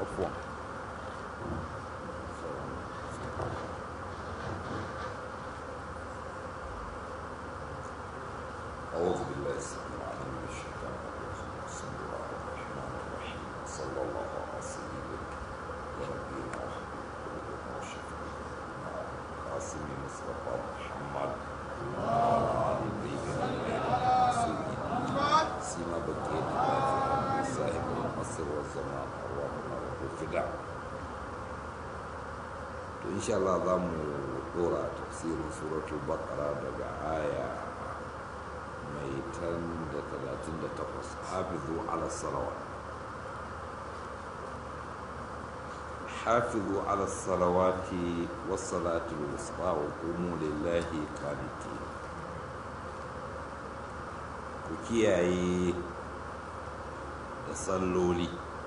afuwan أعوذ بالله السميع العليم من الشيطان الرجيم بسم الله الرحمن الرحيم صلى الله على سيدنا ونبينا وحبيب قلوبنا وشفيعنا قاسم مصطفى محمد وعلى آل طيبين المعصومين سيما بقينا من صاحب العصر والزمان أرواحنا والفداء to insha Allah za mu dora tafsirin suratul baqara daga aya mai tan da talatin da takwas hafizu ala salawat hafizu ala salawati wassalati wusta wa qumu lillahi qanitin ku kiyaye da salloli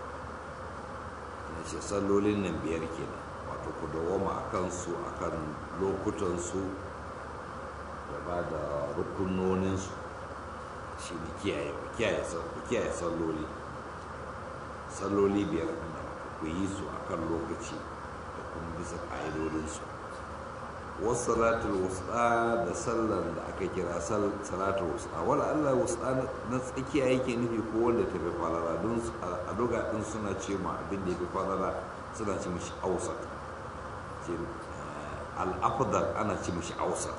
na ce sallolin nan biyar kenan wato ku dawoma a kansu a kan lokutansu da ba da rukunoninsu shi ne kiyaye salloli salloli biyar da ku yi su a kan lokaci da kuma bisa ƙa'idodinsu wasu salatul wusta da sallar da aka kira salatul wusta wala allah wusta na tsakiya yake nufi ko wanda ta fi falala don a doga ɗin suna ce ma abin da ya fi falala suna ce mashi ausat ce al'afdal ana ce mashi ausat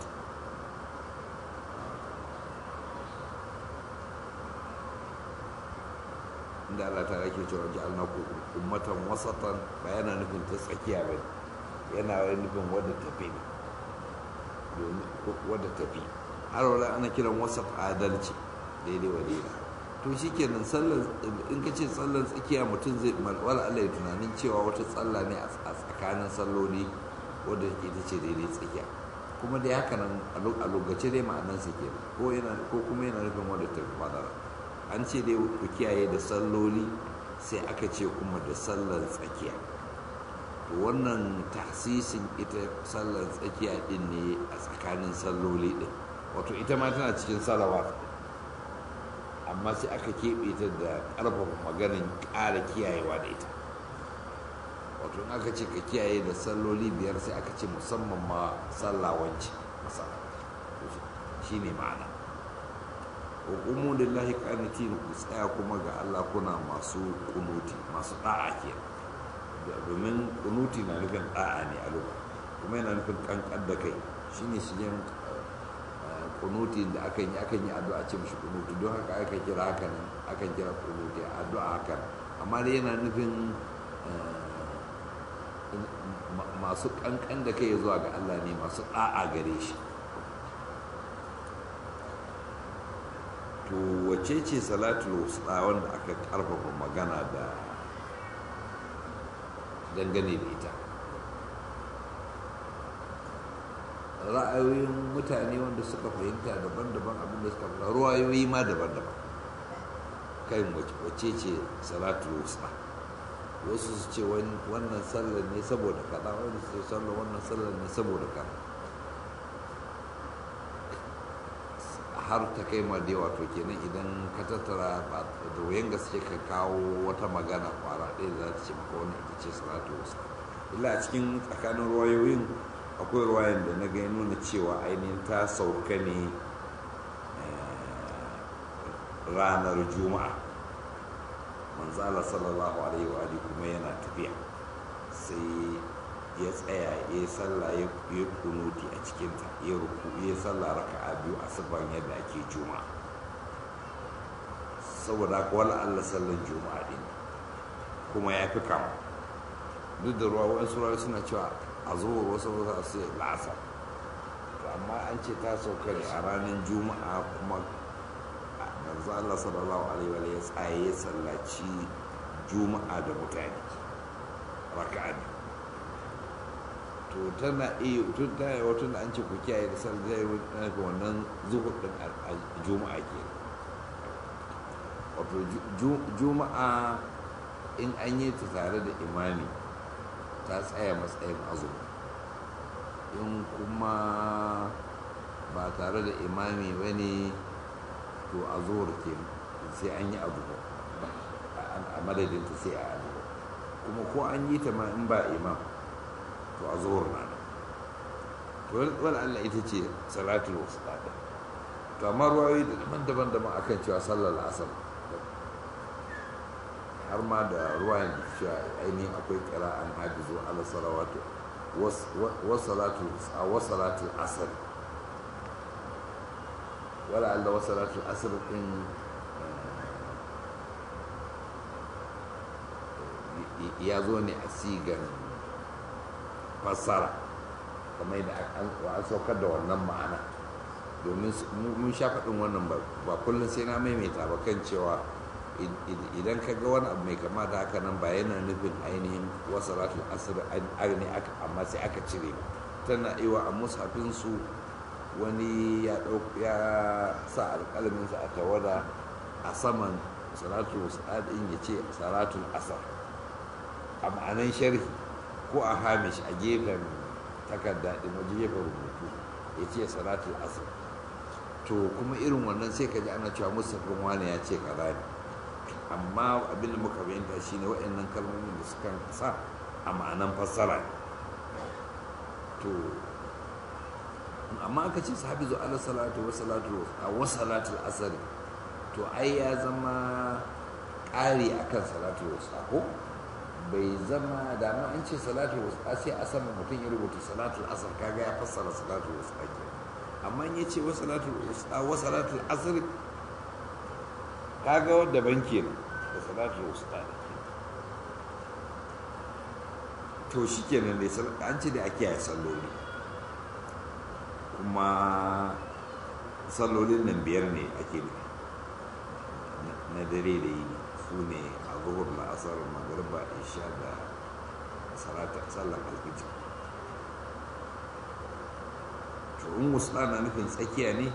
inda Allah ta rake cewa ji alna ku ummatan wasatan ba yana nufin ta tsakiya ba yana nufin wadda tafi ne wadda tafi har wala ana kiran wasat adalci daidai wa daidai to shi kenan sallar in ka ce sallar tsakiya mutum zai wala Allah ya tunanin cewa wata tsalla ne a tsakanin salloli wadda ita ce daidai tsakiya kuma dai haka nan a lokaci dai ma'anansa ke ko ko kuma yana nufin wadda ta fi fadara an ce dai ku kiyaye da salloli sai aka ce kuma da sallar tsakiya to wannan tasisin ita sallar tsakiya din ne a tsakanin salloli din wato ita ma tana cikin salawat amma sai aka keɓe ta da ƙarfafa maganin ƙara kiyayewa da ita wato in aka ce ka kiyaye da salloli biyar sai aka ce musamman ma sallawanci masana shi ne ma'ana hukumu lillahi qanitin ku tsaya kuma ga Allah kuna masu kunuti masu da'a ke domin kunuti na nufin da'a ne a lokacin kuma yana nufin kankan da kai shine shigen kunuti da akan yi akan yi addu'a ce mishi kunuti don haka aka kira haka nan akan kira kunuti addu'a haka amma dai yana nufin masu kankan da kai zuwa ga Allah ne masu da'a gare shi to wace ce salatul wusta wanda aka karfafa magana da dangane da ita ra'ayoyin mutane wanda suka fahimta daban-daban abinda suka fahimta ruwayoyi ma daban-daban kan wace ce salatul wusta wasu su ce wannan sallar ne saboda kaza wani su ce sallar wannan sallar ne saboda kaza har ta kai ma da wato kenan idan ka tattara da wayan gaske ka kawo wata magana kwara ɗaya da za ta ce maka wannan ita ce salatu wasu illa a cikin tsakanin ruwayoyin akwai ruwayan da na gani nuna cewa ainihin ta sauka ne ranar juma'a manzala sallallahu alaihi wa kuma yana tafiya sai ya tsaya ya yi sallah ya yi kunuti a cikinta ya ruku ya sallah raka a biyu a sifan yadda ake juma'a saboda haka wala Allah sallan juma'a din kuma ya fi kama duk da ruwa wa'ansu ruwa suna cewa a zuwa wasu wasu su yi la'asar to amma an ce ta sauka ne a ranar juma'a kuma manzo Allah sallallahu alaihi wa ya tsaye ya sallaci juma'a da mutane raka'a biyu to tana iya tun ta yi wata da an ce ku kiyaye da sal zai nufi wannan zuhur din a juma'a ke wato juma'a in an yi ta tare da imami ta tsaya matsayin azumi in kuma ba tare da imami ba ne to a zuhur ke sai an yi abu a madadinta sai a abu kuma ko an yi ta ma in ba imam to a zuhur na nan to wani allah ita ce salatul wasu ɗaɗa to amma ruwayoyi da daban-daban daban akan cewa sallar asar har ma da ruwayan da cewa ainihin akwai kira an hajizu ala salawatu wasalatul asar wala allah wasalatul asar din ya zo ne a sigan fassara kamar yadda an saukar da wannan ma'ana domin mun sha faɗin wannan ba kullum sai na maimaita ba kan cewa idan ka ga wani abu mai kama da haka nan ba yana nufin ainihin wasu ratul asir ne amma sai aka cire ba tana iwa a mushafinsu wani ya sa alƙalaminsa a tawada a saman salatul wasa'adin ya ce salatul asar a ma'anan sharhi ko a hamish a gefen takarda ɗin waje gefen rubutu ya ce salatul asar to kuma irin wannan sai ka ji ana cewa musafin wani ya ce kaza ne amma abin da muka bayyanta shine waɗannan kalmomin da suka sa a ma'anan fassara to amma aka ce sahabi zo ala salatu wa salatu a wa salatul asr to ai ya zama ƙari akan salatu wa ko bai zama da ma an ce salatu wa sai a sama mutum ya rubuta salatul asr kaga ya fassara salatu wa salatu amma ya ce wa salatul asr kaga wadda banki ne da salatul wusta da ke to shi kenan ne an ce da ake yi salloli kuma sallolin nan biyar ne ake na dare da yi su ne a zuhur la'asar magariba isha da sallar alfijir to in wusta na nufin tsakiya ne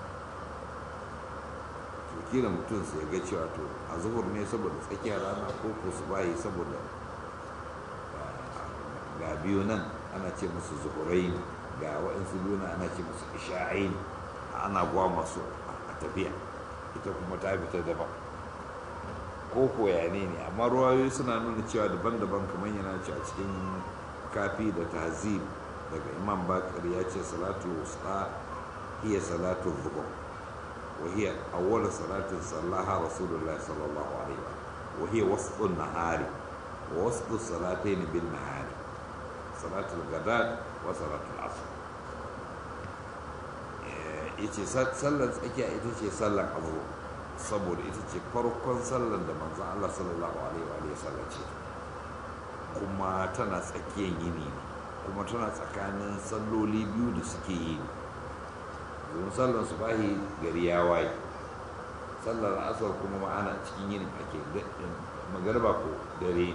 to kila mutum sai ga cewa to a zuhur ne saboda tsakiyar rana ko ko su bayi saboda ga biyu nan ana ce musu zuhurai ga waɗansu biyu nan ana ce musu isha'ai ana gwa masu a tafiya ita kuma ta fita daban ko koya ne ne amma ruwayoyi suna nuna cewa daban-daban kamar yana ce a cikin kafi da tazib daga imam bakar ya ce salatu wusta hiya salatu zuhur وهي أول صلاة صلاها رسول الله صلى الله عليه وسلم وهي وسط النهار ووسط الصلاتين بالنهار صلاة الغداء وصلاة العصر yace sallar tsakiya ita ce sallar abu saboda ita ce farkon sallar da manzan Allah sallallahu alaihi wa sallam ce kuma tana tsakiyar yini ne kuma tana tsakanin salloli biyu da suke yi domin sallar su bahi gari ya waye sallar asar kuma ma'ana cikin yin ake magarba ko dare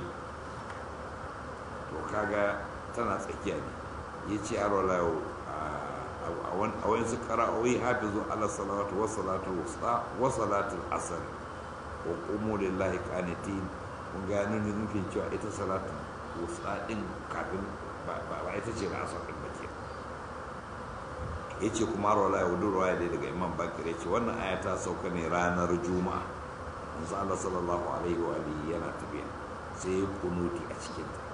to kaga tana tsakiya ne ya ce a rolayo a wani su kara'o'i hafizu ala salatu wa salatu wasta wa salatu asar wa qumu lillahi qanitin kun ga nan nufin cewa ita salatu wasta din kafin ba ita ce na asar din ba ke ya ce kuma rola ya wudu ruwa dai daga imam bakir ya ce wannan aya ta sauka ne ranar juma'a manzo Allah sallallahu alaihi wa alihi yana tafiya sai ya kunuti a cikin ta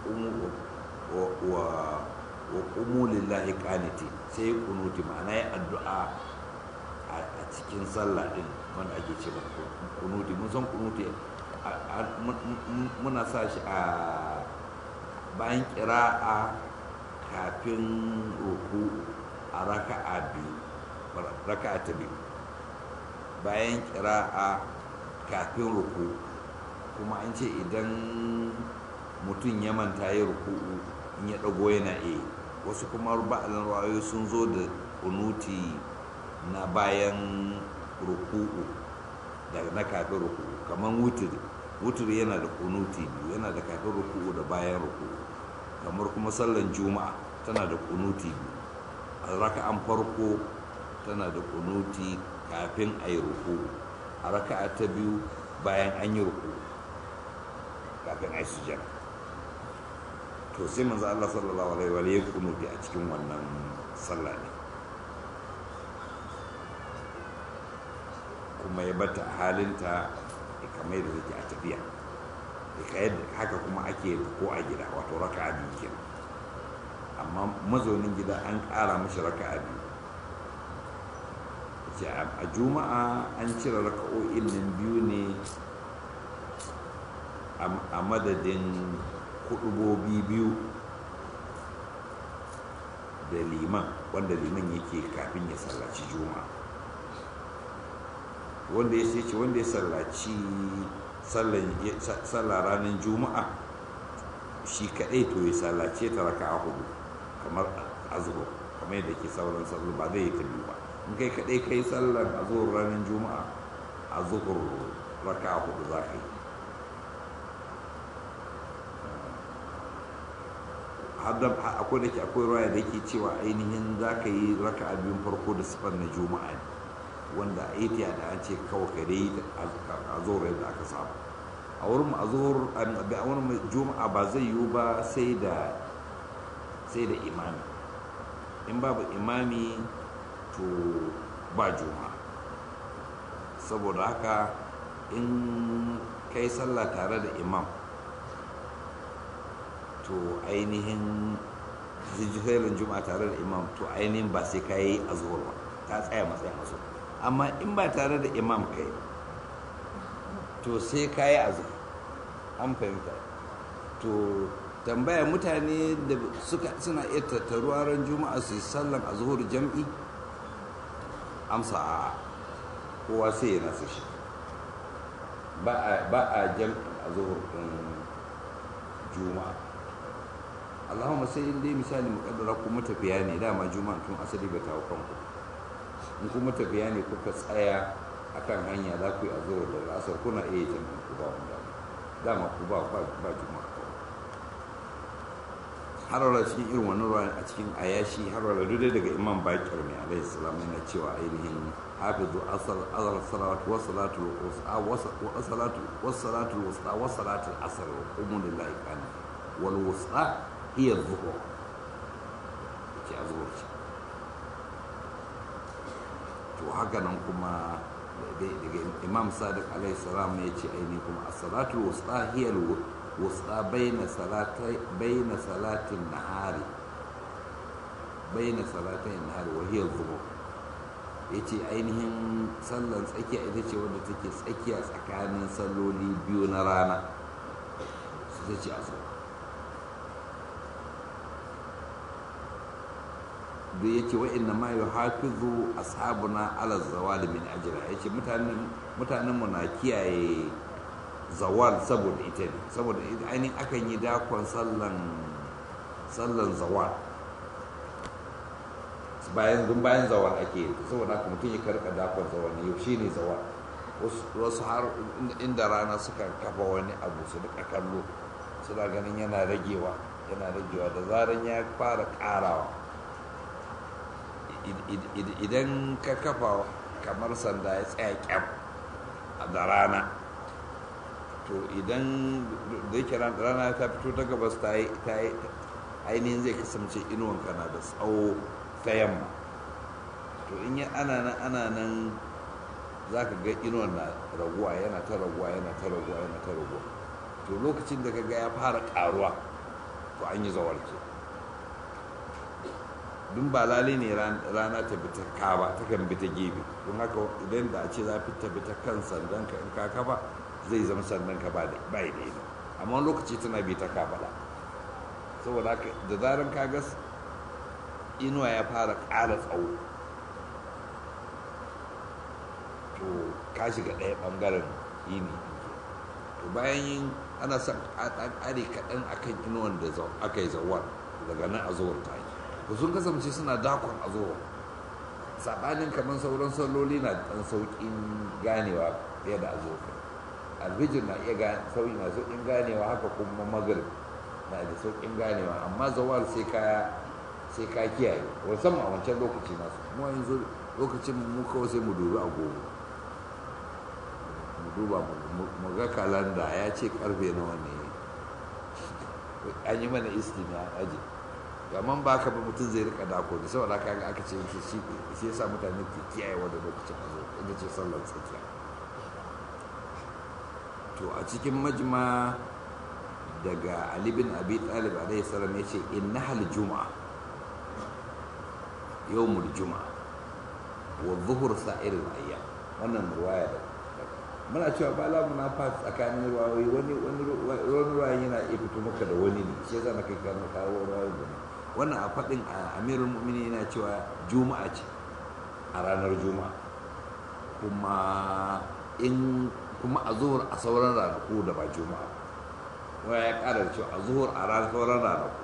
wa qumu lillahi qaniti sai ya kunuti ma'ana ya addu'a a cikin sallah din wanda ake ce kunuti mun san kunuti muna sa shi a bayan kira'a kafin ruku a raka'a biyu raka'a ta biyu bayan kira'a kafin ruku kuma an ce idan mutum ya manta ya ruku'u in ya ɗago yana iya wasu kuma ba'alin rawayo sun zo da kunuti na bayan ruku'u da na kafin ruku'u kamar wuturi wuturi yana da kunuti biyu yana da kafin ruku'u da bayan ruku'u kamar kuma sallan juma'a tana da kunuti biyu a raka'an farko tana da kunuti kafin a yi ruku'u a raka'a ta biyu bayan an yi ruku'u kafin a yi sujada to sai manzo Allah sallallahu alaihi wa ya kunuti a cikin wannan sallah ne kuma ya bata halinta kamar yadda take a tafiya haka kuma ake ko a gida wato raka biyu kenan amma mazaunin gida an ƙara mashi raka biyu ce a juma'a an cire raka'o'in nan biyu ne a madadin kudubobi biyu da liman wanda liman yake kafin ya sallaci juma'a wanda ya ce wanda ya sallaci sallar ranar juma'a shi kadai to ya sallace ta raka a hudu kamar azhur kamar yadda ke sauran sallar ba zai yi ta biyu ba in kai kadai kai sallar azhur ranar juma'a azhur raka a hudu za ka yi akwai da ke akwai ruwa da ke cewa ainihin za ka yi raka a biyun farko da sifar na juma'a ne wanda a yi da an ce kawai ka dai a zuwa yadda aka samu a wurin a zuwa a wurin juma'a ba zai yiwu ba sai da sai da imami in babu imami to ba juma'a saboda haka in kai sallah tare da imam to ainihin zijirin juma'a tare da imam to ainihin ba sai ka yi a zuwa ba ta tsaya matsayin a zuwa amma in ba tare da imam kai to sai ka yi azu an fahimta to tambaya mutane da suna iya tattaruwa ran juma'a su sallan a zuhur jam'i amsa a kowa sai ya nasu shi ba a jam'i a zuhur ɗin juma'a allahumma sai in dai misali muƙaddara kuma tafiya ne dama juma'a tun asali ba ta kanku in kuma tafiya ne kuka tsaya akan hanya za ku yi azura da asar kuna iya jami'in ku ba wanda dama ku ba ba juma'a har wala cikin irin wannan ruwa a cikin ayashi har wala duk daga imam bakir mai alaihi salam yana cewa ainihin hafizu asal azal salawat wa salatu wa salatu wa salatu wa salatu asr wa qumu lillahi qani wal wusta hiya dhuhur ki azur ce to haka nan kuma daga imam sadiq alaihi salam ya ce aini kuma as-salatu wusta hiya wusta baina salatai baina salatin nahari baina salatin nahari wa hiya dhuhur yace ainihin sallan tsakiya ita ce wadda take tsakiya tsakanin salloli biyu na rana su ta ce azhar da ya ce wa'inna ma yi hafizu ashabuna ala zawali min ajira ya ce mutanenmu na kiyaye zawal saboda ita ne saboda ainihin akan yi dakon sallan sallan zawal bayan dun bayan zawal ake yi saboda haka mutum ya karka dakon zawal ne yau shine zawal wasu har inda rana suka kafa wani abu su duka kallo suna ganin yana ragewa yana ragewa da zaran ya fara karawa idan ka kafa kamar sanda ya tsaya kyam da rana to idan da yake rana ta fito ta gabas ta yi ainihin zai kasance inuwanka na da tsawo ta yamma to in yi ana nan ana nan za ka ga inuwan na raguwa yana ta raguwa yana ta raguwa yana ta raguwa to lokacin da ka ga ya fara karuwa to an yi zawarce dun ba lalai ne rana ta bi ta kaba ta kan bi ta gefe don haka idan da a ce za ta bi ta kan sandan ka in ka kaba zai zama sandan ka ba da bai da ina amma lokaci tana bi ta kaba da saboda haka da zaran ka ga inuwa ya fara ƙara tsawo to ka shiga ɗaya ɓangaren yini to bayan yin ana son ƙare kaɗan akan inuwan da aka yi zawar daga nan a zuwar ta yi to sun kasance suna dakon a zuwa saɓanin kamar sauran salloli na ɗan sauƙin ganewa fiye da a zuwa alfijir na iya sauƙi na sauƙin ganewa haka kuma magrib na da sauƙin ganewa amma zawal sai ka sai ka kiyaye musamman a wancan lokaci nasu mu yanzu lokacin mu kawai sai mu dubi agogo mu duba mu ga kalanda ya ce karfe nawa ne an yi mana istimi a aji amma ba ka ba mutum zai rika dako da saboda kaga aka ce yake shi shi yasa mutane ke kiyaye wanda lokacin a zo inda ce sallar tsakiya to a cikin majma daga ali bin abi talib alaihi salam ya ce innahal juma'a yawmul juma'a wa zuhur sa'ir al-ayyam wannan ruwaya da muna cewa ba la munafa tsakanin ruwayoyi wani wani ruwayan yana iya fito maka da wani ne shi yasa na kai kana kawo ruwayoyi da wannan a faɗin amirul mu'minin yana cewa juma'a ce a ranar juma'a kuma in kuma a zuhur a sauran ranaku da ba juma'a wa ya ƙara da cewa a zuhur a ranar sauran ranaku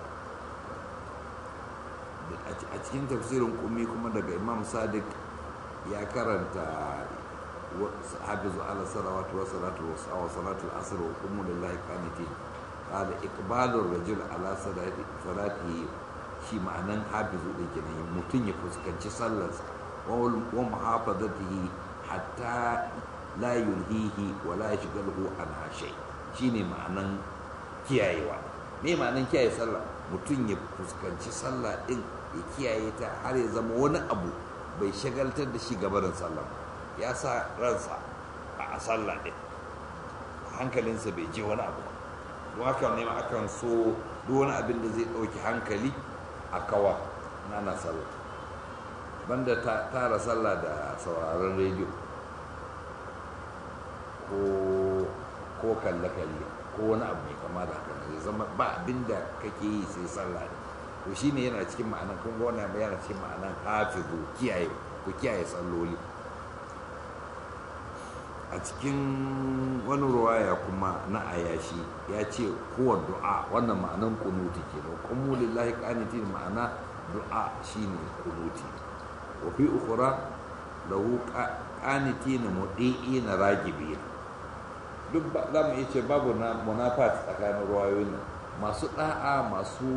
a cikin tafsirin kumi kuma daga imam sadiq ya karanta hafizu ala salawatu wa salatu wa salatu al-asr wa qumu lillahi qanitin qala iqbalur rajul ala salati salati shi ma'anan hafizu din kenan mutum ya fuskanci sallarsa wa muhafazatihi hatta la yulhihi wa la yashghaluhu an shay shine ma'anan kiyayewa me ma'anan kiyaye sallah mutum ya fuskanci sallah din ya kiyaye ta har ya zama wani abu bai shagaltar da shi gabarin sallah ya sa ransa a sallah din hankalinsa bai je wani abu don haka ne ma akan so duk wani abin da zai ɗauki hankali a kawa na na sallah banda tara sallah da sauraron rediyo ko kalle-kalle ko wani abu mai kama da haka zai zama ba abin da kake yi sai sallah ne to shine yana cikin ma'anan kun ga wannan yana cikin ma'anan hafizu kiyaye ku kiyaye salloli a cikin wani ruwaya kuma na ayashi ya ce kowa du'a wannan ma'anan kunuti ke da kuma lillahi qanitin ma'ana du'a shine kunuti wa fi ukhra lahu qanitin mudi'in ragibin duk za mu iya ce babu na munafat tsakanin ruwayoyin nan masu da'a masu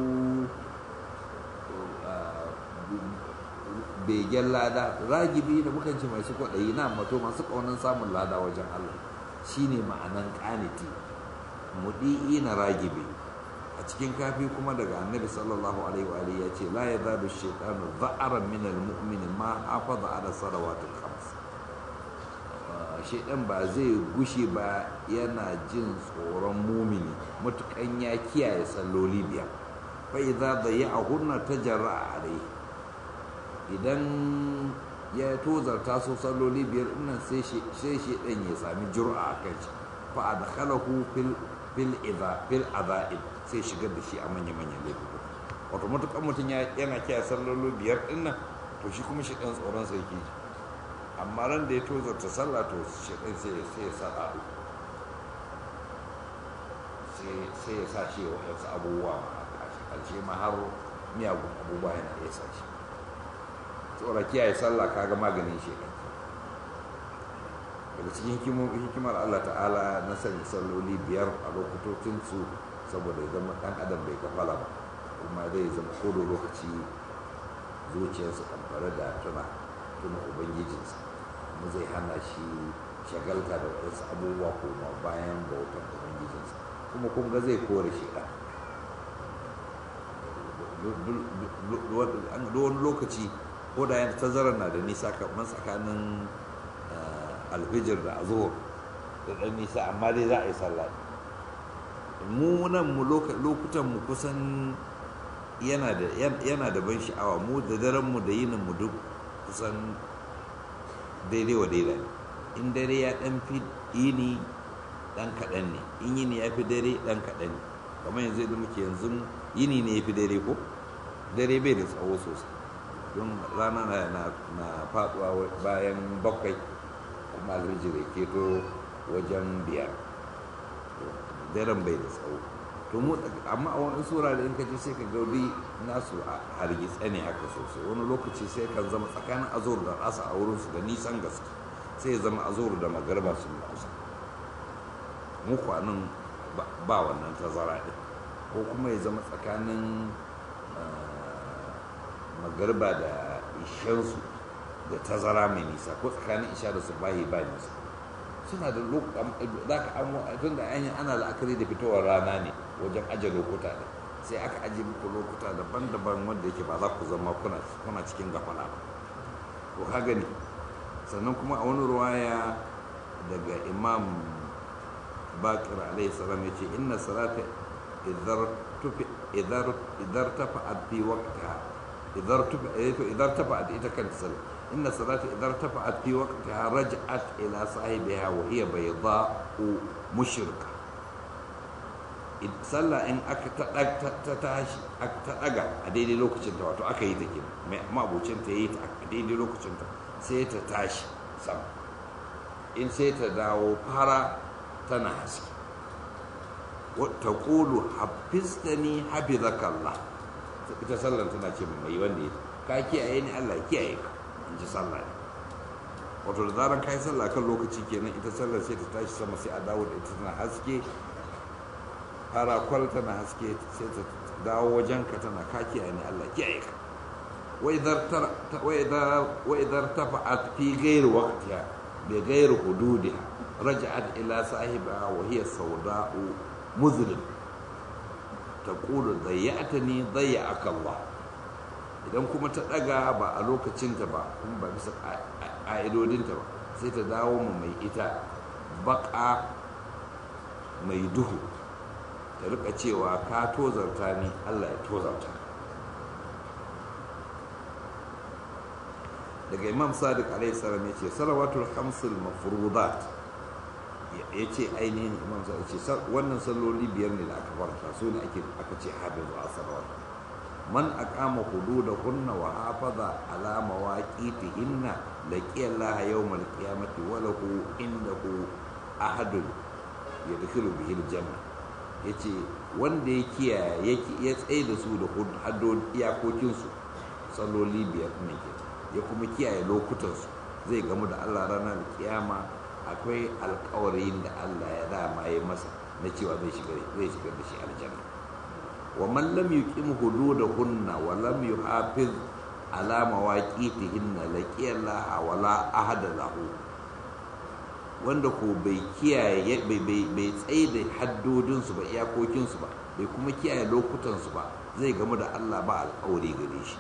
begen lada ragibi da mukan ce masu kwaɗayi na mato masu ƙaunar samun lada wajen Allah shine ma'anan ƙaniti mudi'i na ragibi a cikin kafi kuma daga annabi sallallahu alaihi wa alihi ya ce la yazalu shaytanu dha'aran min al-mu'min ma hafaza ala salawatil khams shaidan ba zai gushe ba yana jin tsoron mumini matukan ya kiyaye salloli biyar fa idza dayya'ahunna tajarra alaihi idan ya tozarta so salloli biyar nan sai shi ɗan ya sami jur'a a kan shi fa a dakhalahu fil fil idha fil adha'ib sai shigar da shi a manya manyan laifuka wato matukan mutum yana kiyaye salloli biyar din nan to shi kuma shi ɗan tsoron sai yake amma ran da ya tozarta sallah to shi ɗan sai sai ya sa ɗaɗu sai ya sa shi wa wasu abubuwa a ƙarshe ma har miyagun abubuwa yana iya sa shi tsora kiyaye sallah kaga maganin shi daga cikin hikimar Allah ta'ala na sanya salloli biyar a lokutocinsu saboda ya zama ɗan adam bai kafala ba kuma zai zama kodo lokaci zuciyarsa kamfare da tuna tuna ubangijinsa kuma zai hana shi shagalta da wasu abubuwa kuma bayan bautan ubangijinsa kuma kun ga zai kore shi ɗan wani lokaci ko da yana tazarar na da nisa kamar tsakanin alfijir da azuhur da ɗan nisa amma dai za a yi sallah mu nan mu lokutan mu kusan yana da ban sha'awa mu da daren mu da yinin mu duk kusan daidai wa daidai in dare ya ɗan fi yini ɗan kaɗan ne in yini ya fi dare ɗan kaɗan ne kamar yanzu da muke yanzu yini ne ya fi dare ko dare bai da tsawo sosai don rana na faduwa bayan bakwai kuma alhijir ya keto wajen biyar daren bai da tsawo to mu amma a wani sura da in ka ji sai ka gaudi nasu a hargitse ne haka sosai wani lokaci sai kan zama tsakanin azur da asa a wurinsu da nisan gaske sai ya zama azur da magarba sun kusa mu kwanan ba wannan tazara ɗin ko kuma ya zama tsakanin magarba da ishensu da tazara mai nisa ko tsakanin isha da su bayi ba nisa suna da za ka tun da an ana la'akari da fitowar rana ne wajen aje lokuta da sai aka aje muku lokuta daban-daban wanda yake ba za ku zama kuna cikin gafala ba to ka gani sannan kuma a wani ruwaya daga imam bakir alaihi salam ya ce inna salata idar tafa'at fi waqtiha idar tafa'at ita kanta sallah inna salata idar tafa'at fi waqtiha raj'at ila sahibiha wa hiya bayda'u mushrika sallah in aka ta tashi ta daga a daidai lokacin ta wato aka yi ta kenan mabocin ta yi ta a daidai lokacin ta sai ta tashi sama in sai ta dawo fara tana haske ta ƙulu hafistani hafizaka Allah ita sallan tana ce mai wanda ya ka kiyaye ni Allah kiyaye ka in ji sallah ne wato da zaran kai sallah kan lokaci kenan ita sallar sai ta tashi sama sai a dawo da ita tana haske fara kwal tana haske sai ta dawo wajenka tana ka kiyaye ni Allah kiyaye ka wa idar tafa'at fi ghairi waqtiha bi ghairi hududiha raja'at ila sahibiha wa hiya sawda'u muzlim taqulu dayya'tani dayya'aka Allah idan kuma ta daga ba a lokacinta ba kuma ba bisa ƙa'idodinta ba sai ta dawo mu mai ita baka mai duhu ta rika cewa ka tozarta ni Allah ya tozarta daga imam sadiq alaihi salam ya ce salawatul hamsul mafrudat ya ce ainihin imam sadiq ce wannan salloli biyar ne da aka farta su ne ake aka ce hafizu a salawat man aqama hududahunna wa hafaza ala mawaqitihinna laqiya Allah yawmal qiyamati wa lahu indahu ahadun yadkhulu bihi aljanna yace wanda ya kiyaye ya tsaye da su da haddon iyakokinsu salloli biyar ne ke ya kuma kiyaye lokutansu zai gamu da Allah ranar kiyama akwai alkawarin da Allah ya dama ya masa na cewa zai shigar zai shigar da shi aljanna wa man lam yuqim hududahunna wa lam yuhafiz ala mawaqitihinna laqiya Allah wa la ahada lahu wanda ko bai kiyaye bai bai bai tsaye da haddodinsu ba iyakokinsu ba bai kuma kiyaye lokutansu ba zai gamu da Allah ba alkawari gare shi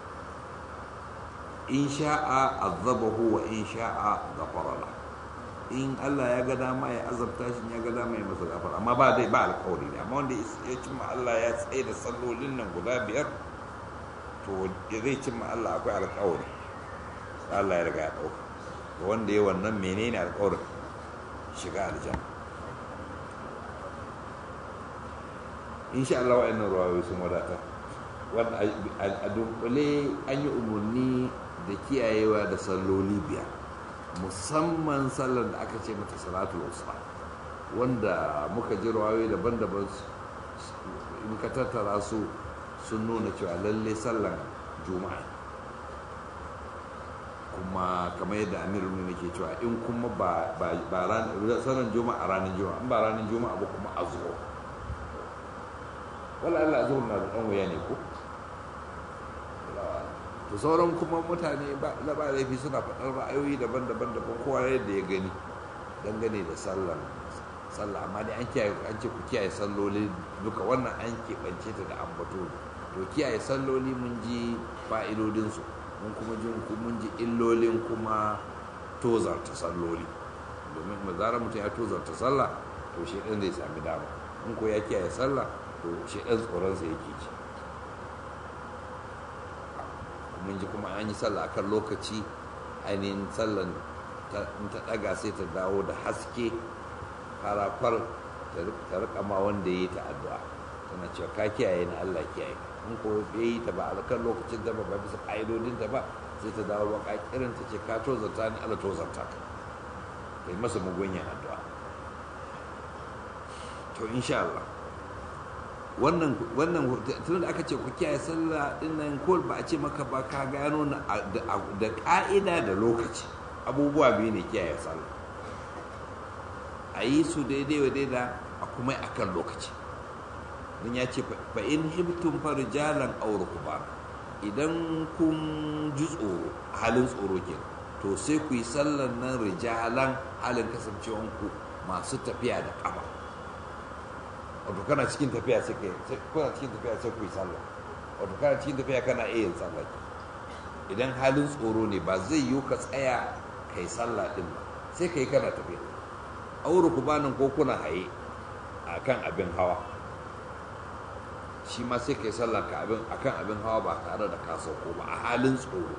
in sha'a azabahu wa in sha'a ghafara la in Allah ya ga dama ya azabta shi ya ga dama ya masa gafara amma ba dai ba alƙawari ne amma wanda ya cimma Allah ya tsaye da sallolin nan guda biyar to zai cimma Allah akwai alƙawari Allah ya riga ya ɗauka wanda ya wannan menene alƙawarin shiga aljanna insha Allah wa'annan ruwayoyi sun wadata wanda a dunkule an yi umarni da kiyayewa da salloli biyar musamman sallar da aka ce mata salatul usta wanda muka ji rawayoyi daban-daban in ka tattara su sun nuna cewa lalle sallar juma'a kuma kamar yadda amirul ne ke cewa in kuma ba sallar juma'a ranar juma'a in ba ranar juma'a ba kuma a zuwa wala Allah zuwa na da ɗan wuya ne ko to sauran kuma mutane ba laifi suna faɗar ra'ayoyi daban-daban daban kowa yadda ya gani dangane da sallan sallah amma dai an kiyaye an ce ku kiyaye salloli duka wannan an keɓance ta da ambato to kiyaye salloli mun ji fa'idodinsu mun kuma ji mun ji illolin kuma tozarta salloli domin mazara mutum ya tozarta sallah to shi ɗan zai sami dama in ko ya kiyaye sallah to shi ɗan tsoronsa yake ci mun ji kuma an yi sallah akan lokaci ainihin sallan in ta daga sai ta dawo da haske farakwar ta rika ma wanda ya yi ta addu'a tana cewa ka kiyaye na Allah kiyaye in ko ya yi ta ba a kan lokacin ta ba ba bisa ƙa'idodin ta ba sai ta dawo baka kirin ta ce ka tozarta ni Allah tozarta ka kai masa mugunyan addu'a to insha Allah wannan wannan tun da aka ce ku kiyaye sallah din nan ko ba a ce maka ba ka gano na da ka'ida da lokaci abubuwa biyu ne kiyaye sallah a yi su daidai wa daida a kuma a kan lokaci don ya ce fa in hibtum farjalan aw rukban idan kun ji tsoro halin tsoro ke to sai ku yi sallan nan rijalan halin kasancewanku masu tafiya da kafa wato kana cikin tafiya sai kai kuna cikin tafiya sai ku yi sallah wato kana cikin tafiya kana iya yin sallah idan halin tsoro ne ba zai yiwu ka tsaya kai sallah din ba sai kai kana tafiya auru ku banin ko kuna haye a kan abin hawa shi ma sai kai sallah ka abin akan abin hawa ba tare da ka sauko ba a halin tsoro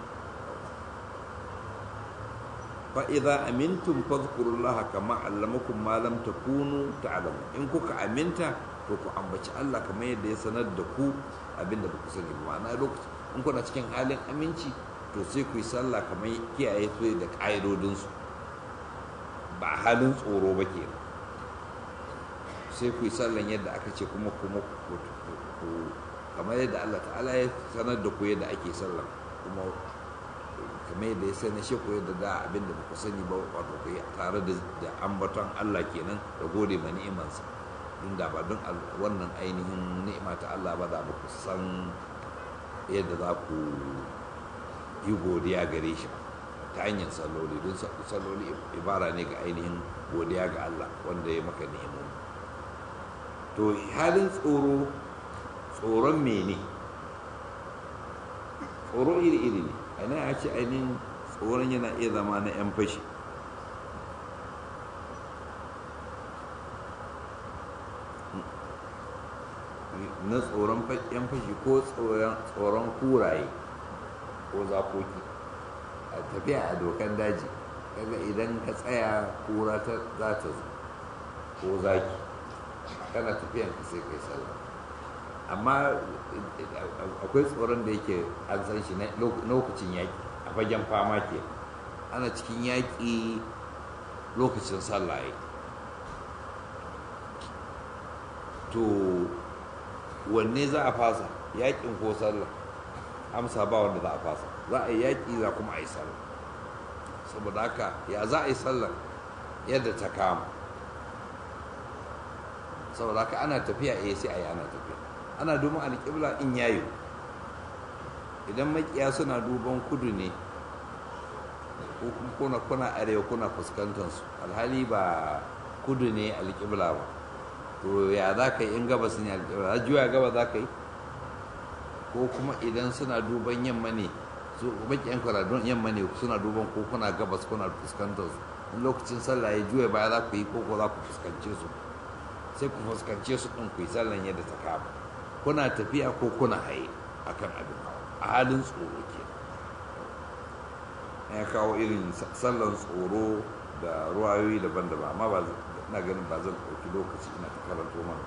fa idza amintum fadhkurullaha kama allamakum ma lam takunu ta'lamu in kuka aminta to ku ambaci Allah kamar yadda ya sanar da ku abinda ba ku sani ba ma'ana lokaci in kuna cikin halin aminci to sai ku yi sallah kamar kiyaye su da ƙa'idodinsu ba halin tsoro ba ke sai ku yi sallan yadda aka ce kuma kuma kamar yadda Allah ta'ala ya sanar da ku yadda ake sallan kuma kamar yadda ya sanar shi ku yadda da abin da ku sani ba wato ku yi tare da ambaton Allah kenan da gode ma ni'imansa din da ba don wannan ainihin ni'ima ta Allah ba da ba ku san yadda za ku yi godiya gare shi ta hanyar salloli don salloli ibara ne ga ainihin godiya ga Allah wanda ya maka ni'imomi to halin tsoro tsoron mene tsoro iri-iri ne ana ya ce ainihin tsoron yana iya zama na 'yan fashi na tsoron 'yan fashi ko tsoron kuraye ko zakoki a tafiya a dokan daji kaga idan ka tsaya kura ta za ta zo ko zaki kana tafiyan ka sai kai sallah amma akwai tsoron da yake an san shi na lokacin yaƙi a fagen fama ke ana cikin yaƙi lokacin sallah ya to wanne za a fasa yaƙin ko sallah amsa ba wanda za a fasa za a yi yaƙi za kuma a yi sallah saboda haka ya za a yi sallah yadda ta kama saboda haka ana tafiya eh sai a yi ana tafiya ana duban alƙibla in yayo idan makiya suna duban kudu ne ko kuna kuna arewa kuna fuskantar su alhali ba kudu ne alƙibla ba to ya za ka yi in gabas ne alƙibla za juya gaba za ka yi ko kuma idan suna duban yamma ne su makiyan kwaradun yamma ne suna duban ko kuna gabas kuna fuskantar su in lokacin sallah ya juya baya za ku yi ko ko za ku fuskance su sai ku fuskance su ɗin ku yi sallan yadda ta kama kuna tafiya ko kuna haye akan abin a halin tsoro ke ya kawo irin sallan tsoro da ruwayoyi daban-daban amma ba na ganin ba zan ɗauki lokaci ina ta karanto mana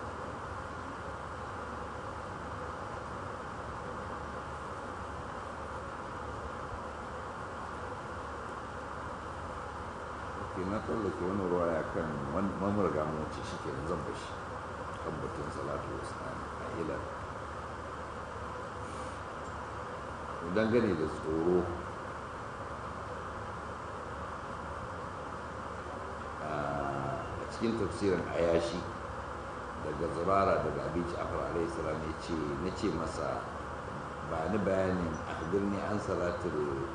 ke na tsallake wani ruwaya kan mamurga mace shi ke zan bashi kan batun salatu wasu a ilar dangane da tsoro a cikin tafsirin ayashi daga zurara daga abinci afar alaihi salam ya ce na ce masa ba ni bayanin akhbirni an salatul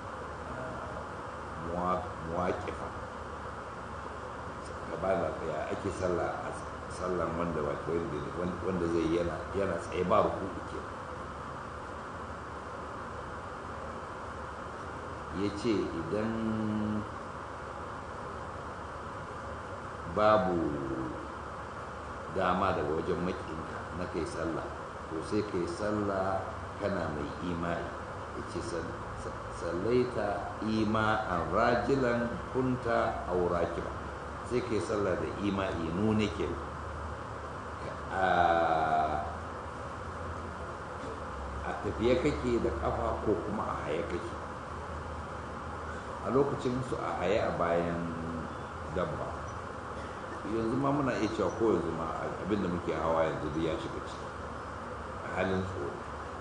muwaƙifa ka ba da ya ake sallah a sallan wanda wanda zai yana yana tsaye ba ruku ke ya ce idan babu dama daga wajen makinka na kai sallah to sai kai sallah kana mai imani ya ce sallaita ima'an rajilan kunta aurakiba sai kai sallah da ima'i nune ke a tafiye kake da kafa ko kuma a haye kake a lokacin su a haye a bayan dabba yanzu ma muna iya cewa ko yanzu ma abinda muke hawa yanzu duk ya shiga ciki a halin tsoro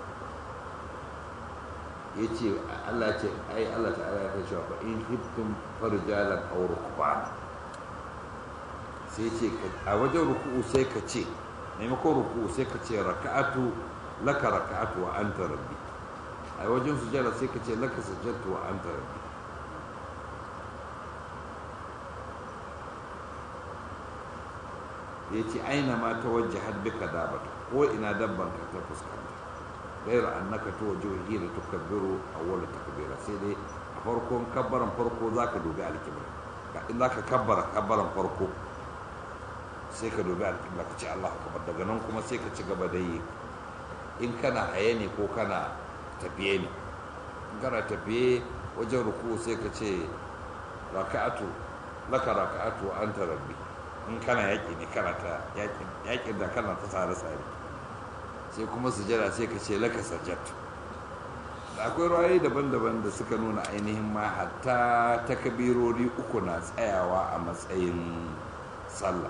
ya ce Allah ce ai Allah ta'ala ya kai cewa fa in hibtum farjalan aw rukbana sai ce a wajen ruku'u sai ka ce maimakon ruku'u sai ka ce raka'atu laka raka'atu wa anta rabbi a wajen sujada sai ka ce laka sajadtu wa anta rabbi ya ce aina ma ta wajen hadbika dabata ko ina dabban ka ta fuskanta gairu annaka to wajen da tukabbiru awwala takbira sai dai a farkon kabbaran farko zaka dubi alkibla in zaka kabbara kabbaran farko sai ka dubi alƙibla ka ce Allah akbar daga nan kuma sai ka ci gaba da yi in kana haye ne ko kana tafiye ne in kana tafiye wajen ruku sai ka ce raka'atu laka raka'atu an ta rabbi in kana yaƙi ne kana ta yaƙin da kana ta tsare tsare sai kuma sujada sai ka ce laka sajjatu da akwai ra'ayi daban-daban da suka nuna ainihin ma hatta takabirori uku na tsayawa a matsayin sallah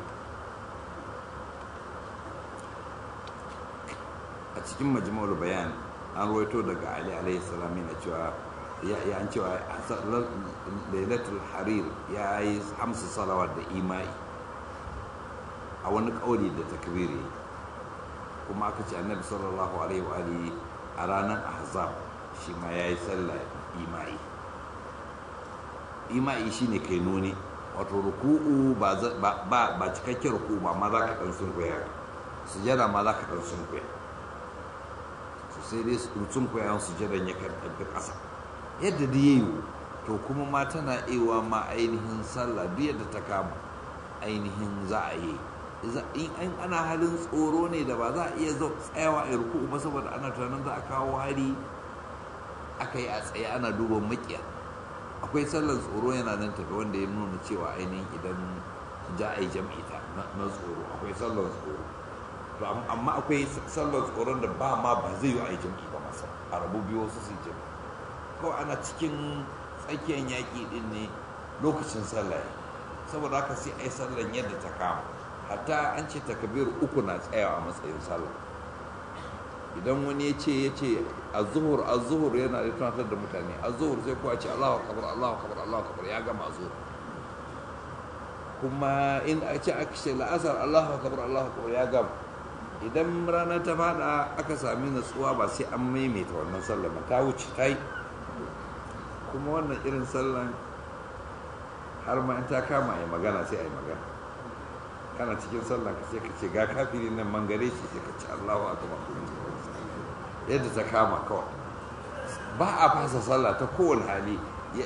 a cikin majmu'ul bayan an ruwaito daga ali alaihi salam yana cewa ya an cewa lailatul harir ya yi hamsu salawat da imai a wani kauli da takbiri kuma aka ce annabi sallallahu alaihi wa alihi a ranar ahzab shi ma ya yi sallah imai imai shine kai nuni wato ruku'u ba ba cikakken ruku'u ba ma za ka dan sunkuya sujada ma za ka dan sunkuya sai dai sun koyan sujadan ya karɓi ƙasa yadda da yayi to kuma ma tana ewa ma ainihin sallah duk yadda ta kama ainihin za a yi in ana halin tsoro ne da ba za a iya tsayawa a ruku ba saboda ana tunanin za a kawo hari aka yi a tsaye ana duba makiya akwai sallar tsoro yana nan tafi wanda ya nuna cewa ainihin idan ja a yi jam'i ta na tsoro akwai sallar tsoro to amma akwai sallar tsoron da ba ma ba zai yi a yi jam'i ba masa a rabu biyu wasu su jam'i kawai ana cikin tsakiyar yaƙi din ne lokacin sallah saboda haka sai a yi sallar yadda ta kama hatta an ce takabir uku na tsayawa a matsayin sallah idan wani ya ce ya ce a zuhur a zuhur yana da tunatar da mutane a zuhur sai kuwa ce allahu akabar allahu akabar allahu akabar ya gama zuhur kuma in a ce aka ce la'asar allahu akabar allahu akabar ya gama idan rana ta fada aka sami natsuwa ba sai an maimaita wannan sallah ba ta wuce ta yi kuma wannan irin sallan har ma in ta kama ya magana sai a yi magana kana cikin sallah ka sai ka ce ga kafiri nan mangare shi sai ka ce Allahu akbar yadda ta kama kawai ba a fasa sallah ta kowane hali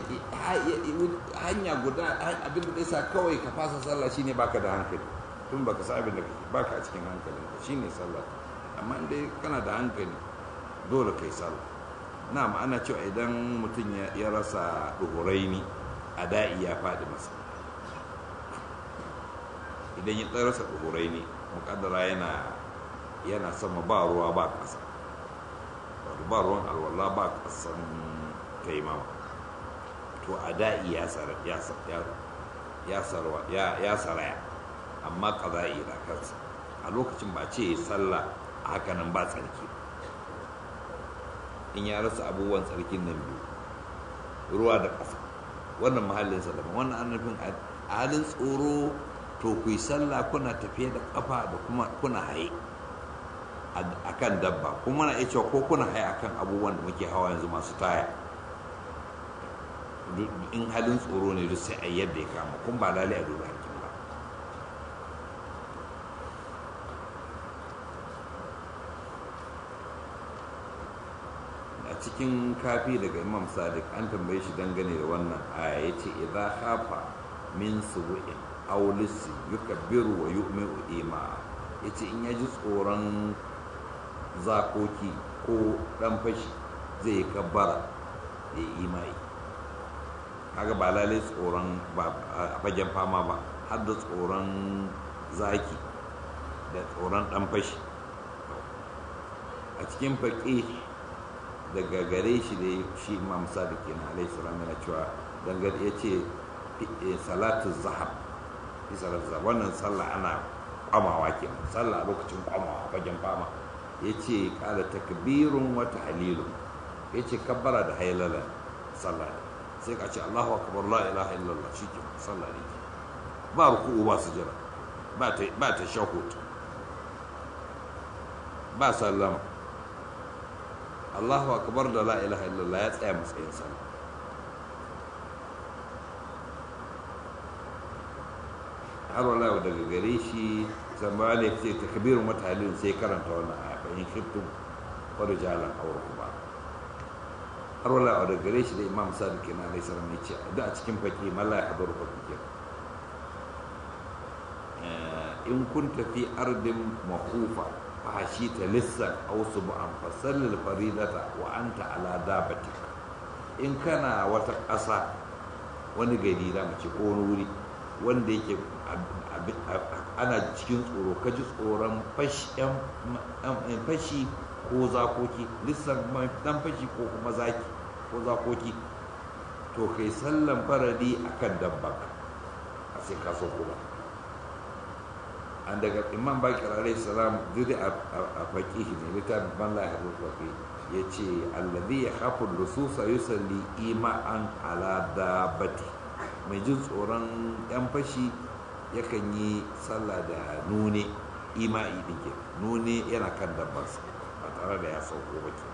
hanya guda abin da sa kawai ka fasa sallah shine baka da hankali tun baka sa abin da baka a cikin hankalin ka shine sallah amma in dai kana da hankali dole kai sallah na ma'ana cewa idan mutum ya rasa duhuraini a da'i ya faɗi masa idan ya rasa duhuraini muƙaddara yana yana sama ba ruwa ba ƙasa ba ruwan alwala ba ƙasan taimama to a da'i ya saraya amma ƙaza'i na kansa a lokacin ba ce sallah a hakanan ba tsarki in ya rasa abubuwan tsarkin nan biyu ruwa da ƙasa wannan mahallinsa daban wannan an nufin a halin tsoro to ku yi sallah kuna tafiye da ƙafa da kuma kuna haye a kan dabba kuma na iya cewa ko kuna haye a kan abubuwan da muke hawa yanzu masu taya in halin tsoro ne duk sai a yadda ya kama kun ba lalai a duba harkin ba a cikin kafi daga imam sadiq an tambaye shi dangane da wannan aya ya ce idan hafa min subu'in aulisi yukabbiru wa yu'mi'u ima ya ce in ya ji tsoron zakoki ko dan fashi zai yi kabbara ya yi imai kaga ba lalai tsoron a fagen fama ba har da tsoron zaki da tsoron dan fashi a cikin faƙi daga gare shi da shi imam sadiq yana alaihi salam yana cewa dangar ya ce salatu zahab salatu zahab wannan sallah ana kwamawa kenan sallah lokacin kwamawa fagen fama ya ce kala takbirun wa tahlilun ya ce kabbara da hailala sallah ne sai ka ce Allahu akbar la ilaha illallah shike sallah ne ba ruku'u ba sujada ba ta ba ta shahud ba sallama Allahu akbar da la ilaha illallah ya tsaya matsayin sallah har wala daga gare shi zamba ne ce takbirun wa tahlilun sai karanta wannan aya fa in khiftum wa rijalan aw rukba har wala a daga gare shi da imam sadiq na alaihi salam ya ce da a cikin faki malla ya hadaru faki in kun tafi ardin mahufa fahashi ta lissan aw sub'an fasallil faridata wa anta ala dabatika in kana wata ƙasa wani gari da mace ko wani wuri wanda yake ana cikin tsoro ka ji tsoron fashi ko zakoki lissan dan fashi ko kuma zaki ko zakoki to kai sallan faradi akan dabba a sai ka sauko ba an daga imam bakir alaihi salam duk a faƙihi ne littafin ban la yahdu faƙi ya ce allazi ya hafu lususa yusalli ima'an ala dabati mai jin tsoron yan fashi yakan yi sallah da nune ima'i din ke nune yana kan dabbarsa ba tare da ya sauko ba ke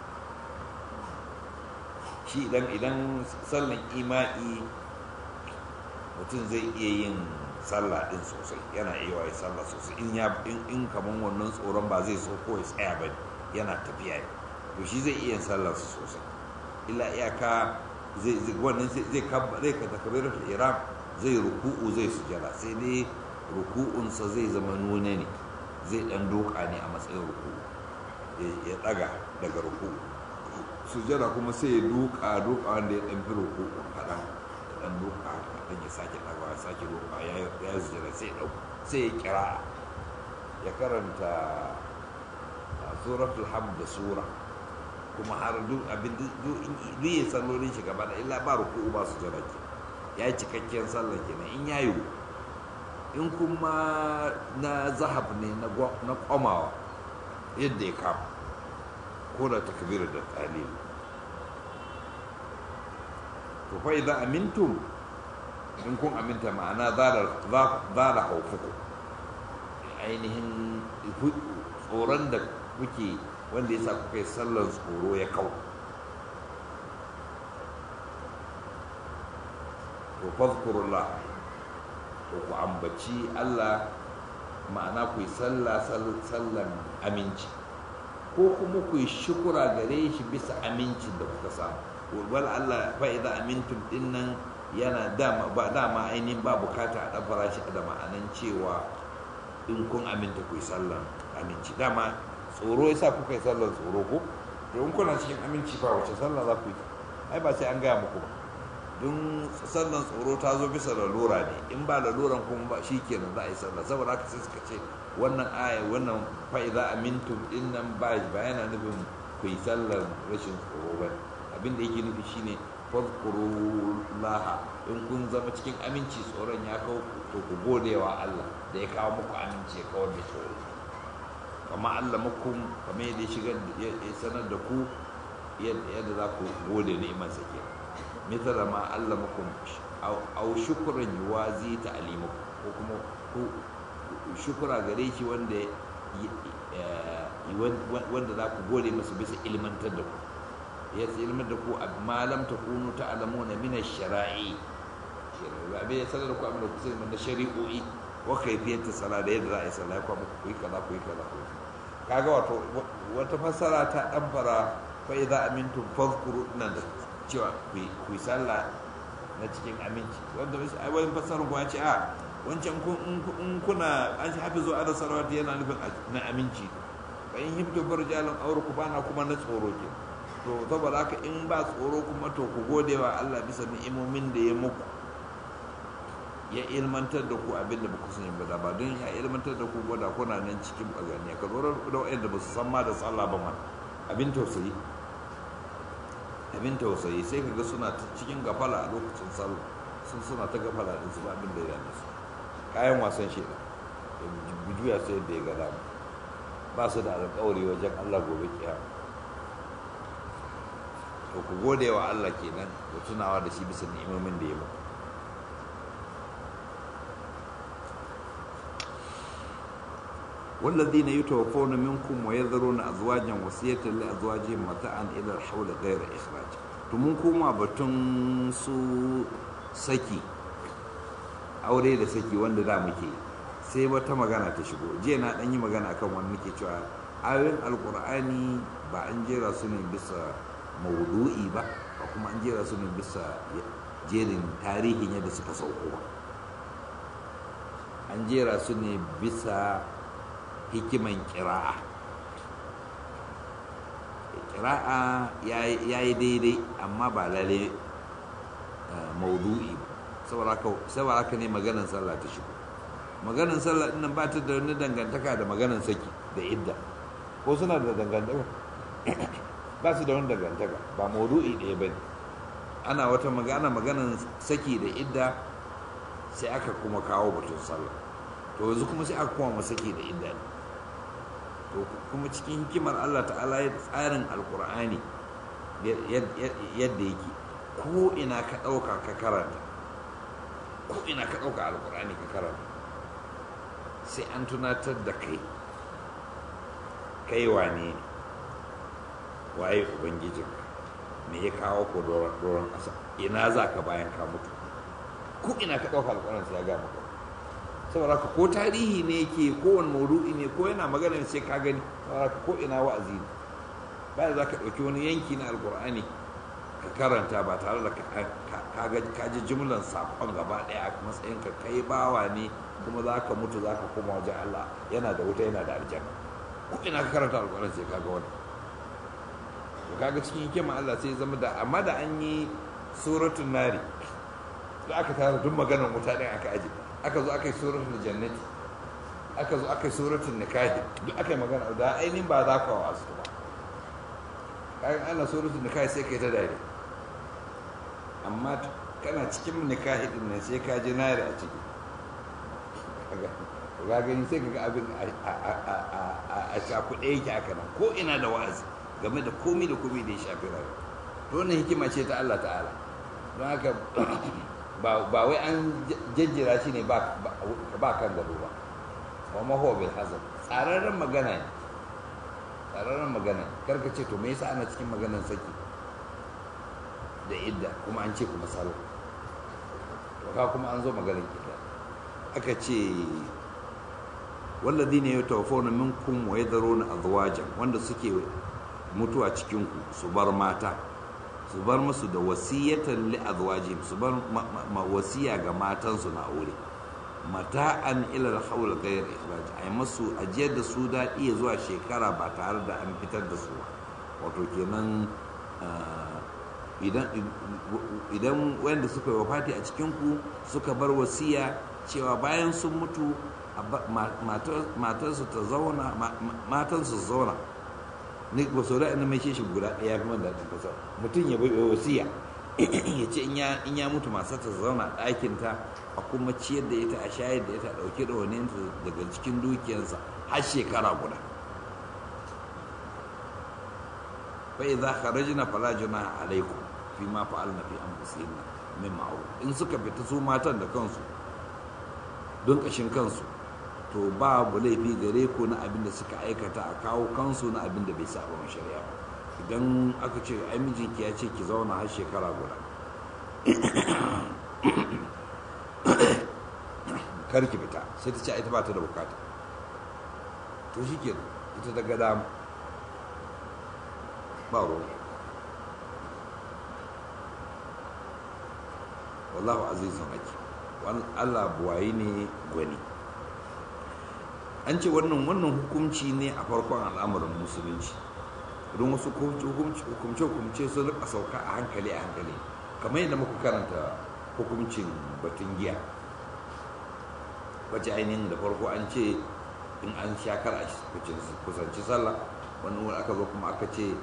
shi idan idan sallan ima'i mutum zai iya yin sallah din sosai yana iya yi sallah sosai in ya in kaman wannan tsoron ba zai so ko ya tsaya ba yana tafiya ne to shi zai iya yin sallah sosai illa iyaka zai wannan zai kabba zai ka takbiratul ihram zai ruku'u zai sujada sai dai ruku'unsa zai zama nune ne zai dan doka ne a matsayin ruku'u ya daga daga ruku'u sujada kuma sai ya duka duka wanda ya dan fi ruku'u kaɗan ya dan duka kaɗan ya sake daga ya sake duka ya ya sujada sai ya dauka sai ya kira ya karanta suratul hamd da sura kuma har duk abin duk ya sallolin shi gaba da illa ba ruku'u ba sujada ke ya yi cikakken sallar kenan in ya yiwu in kuma na zahab ne na kwamawa yadda ya kama ko da takbir da talil to fa idan amintum in kun aminta ma'ana zara haufuku ainihin tsoron da kuke wanda ya sa kuka yi sallar tsoro ya kau to fadkurullah to ku ambaci Allah ma'ana ku yi sallah sallan aminci ko kuma ku yi shukura gare shi bisa amincin da kuka samu wal Allah fa idza amintum dinnan yana dama ba dama ainihin ba bukata a dabbara shi da ma'anan cewa in kun aminta ku yi sallan aminci dama tsoro yasa kuka yi sallan tsoro ko to in kuna cikin aminci fa wace sallah za ku yi ai ba sai an gaya muku ba don sallan tsoro ta zo bisa lalura ne in ba laluran kuma ba shi kenan za a yi sallah saboda haka sai suka ce wannan aya wannan fa'iza amintum din nan ba ba yana nufin ku yi sallar rashin tsoro ba abin da yake nufi shine fadkurullaha in kun zama cikin aminci tsoron ya kawo to ku godewa Allah da ya kawo muku aminci ya kawar da tsoro kama Allah mukum kamar yadda ya shigar ya sanar da ku yadda za ku gode ni'imarsa kenan مثل ما علمكم أو, أو شكرا يوازي تعليمكم وكما شكرا غريشي wanda wanda za ku gode masa bisa ilmantar da ku ya ilmantar da ku ma lam takunu ta'lamuna min ash-shara'i abin ya sanar da ku abin da ku sani na shari'o'i wa kayfiyat sala da yadda za a yi sallah ku ku yi kaza ku yi kaza ku kaga wato wata fassara ta dan fara fa idza amintum fadhkuru nan da cewa ku yi sallah na cikin aminci wanda ai wani fassarar ku ya ce a wancan in kuna an shi hafizu ala salawati yana nufin na aminci fa in hibtu farjalan aure ku bana kuma na tsoro ke to saboda haka in ba tsoro kuma to ku gode wa Allah bisa ni'imomin da ya muku ya ilmantar da ku abin da ba ku sani ba da ba don ya ilmantar da ku gwada kuna nan cikin baganiya ka zo da wa'anda ba su san ma da sallah ba ma abin tausayi abin tausayi sai ka ga suna cikin gafala a lokacin sallah sun suna ta gafala din su ba abin da ya dame su kayan wasan shi da juya sai da ya ga dama ba su da alƙawari wajen Allah gobe kiyama to ku gode wa Allah kenan ku tunawa da shi bisa ni'imomin da ya muku والذين يتوفون منكم ويذرون أزواجا وصية لأزواجهم متاعا إلى الحول غير إخراج tumun koma batun su saki aure da saki wanda da muke sai wata magana ta shigo jiya na ɗan yi magana akan wani nake cewa ayoyin alkur'ani ba an jera su ne bisa maudu'i ba ba kuma an jera su ne bisa jerin tarihin yadda suka sauko ba an jera su ne bisa hikiman kira'a kira'a ya yi daidai amma ba lalle maudu'i ba saboda haka ne maganan sallah ta shigo maganan sallah ɗin nan ba ta da wani dangantaka da maganan saki da idda ko suna da dangantaka ba su da wani dangantaka ba maudu'i ɗaya ba ne ana wata magana maganan saki da idda sai aka kuma kawo batun sallah to yanzu kuma sai aka kuma saki da idda ne to kuma cikin hikimar Allah ta'ala ya tsarin alkur'ani yadda yake ko ina ka ɗauka ka karanta ko ina ka ɗauka alkur'ani ka karanta sai an tunatar da kai kai wane ne waye ubangijinka me ya kawo ko doron ƙasa ina za ka bayan ka mutu ko ina ka ɗauka alƙwarar sai ya ga maka saboda ka ko tarihi ne ke ko wani maudu'i ne ko yana magana sai ka gani saboda ka ko ina wa'azi ne ba za ka ɗauki wani yanki na alƙur'ani ka karanta ba tare da ka ji jimlan saƙon gaba ɗaya a matsayin ka kai bawa ne kuma za ka mutu za ka koma wajen Allah yana da wuta yana da aljanna ko ina ka karanta alƙur'ani sai ka ga wani to kaga cikin hikima Allah sai zama da amma da an yi suratul nari da aka tara duk maganar wuta din aka aje aka zo aka yi suratul jannati aka zo aka yi suratul nikahi duk aka yi magana da ainihin ba za ka wasu ba kaga ana suratul nikahi sai kai ta dare amma kana cikin nikahi din nan sai ka ji nari a ciki ga gani sai ka ga abin a cakuɗe yake haka nan ko ina da wa'azi game da komi da komi da ya shafi rayuwa to wannan hikima ce ta Allah ta'ala don haka ba wai an jajjira shi ne ba kan gado ba wa maho bil hazard tsararren magana ne tsararren magana karka ce to me yasa ana cikin maganan saki da idda kuma an ce kuma salo to ka kuma an zo maganar idda aka ce walladine yatawaffawna minkum wa yadharuna azwajan wanda suke mutuwa cikinku su bar mata su bar musu da wasiyatan li azwajihim su bar wasiya ga matansu na aure mata'an ila al-hawl ghayr ikhraj ay musu ajiyar da su da iya zuwa shekara ba tare da an fitar da su wato kenan idan idan wanda suka yi wafati a cikin ku suka bar wasiya cewa bayan sun mutu matarsu ta zauna matansu zauna ni ba sau da ina mai shi guda ɗaya fi man daɗin kasa mutum ya bai wasiya ya ce in ya mutu masu ta zauna ɗakin ta a kuma ciyar da ita a shayar da ita a ɗauke da wani daga cikin dukiyarsa har shekara guda fa idza kharajna fala junaha alaikum fi ma fa'alna fi anfusihinna min ma'ruf in suka fita su matan da kansu don kashin kansu to babu laifi gare ku na abin da suka aikata a kawo kansu na abin da bai saba wa shari'a ba idan aka ce ai mijinki ya ce ki zauna har shekara guda kar ki fita sai ta ce ita ba ta da bukata to shi ke ita daga dama ba ruwa wallahu azizun ake Allah buwayi ne gwani an ce wannan wannan hukunci ne a farkon al'amuran musulunci don wasu hukumce-hukumce sun rika sauka a hankali a hankali kamar yadda muka karanta hukuncin batun giya wacce ainihin da farko an ce in an shakar a kusanci sallah wani wani aka zo kuma aka ce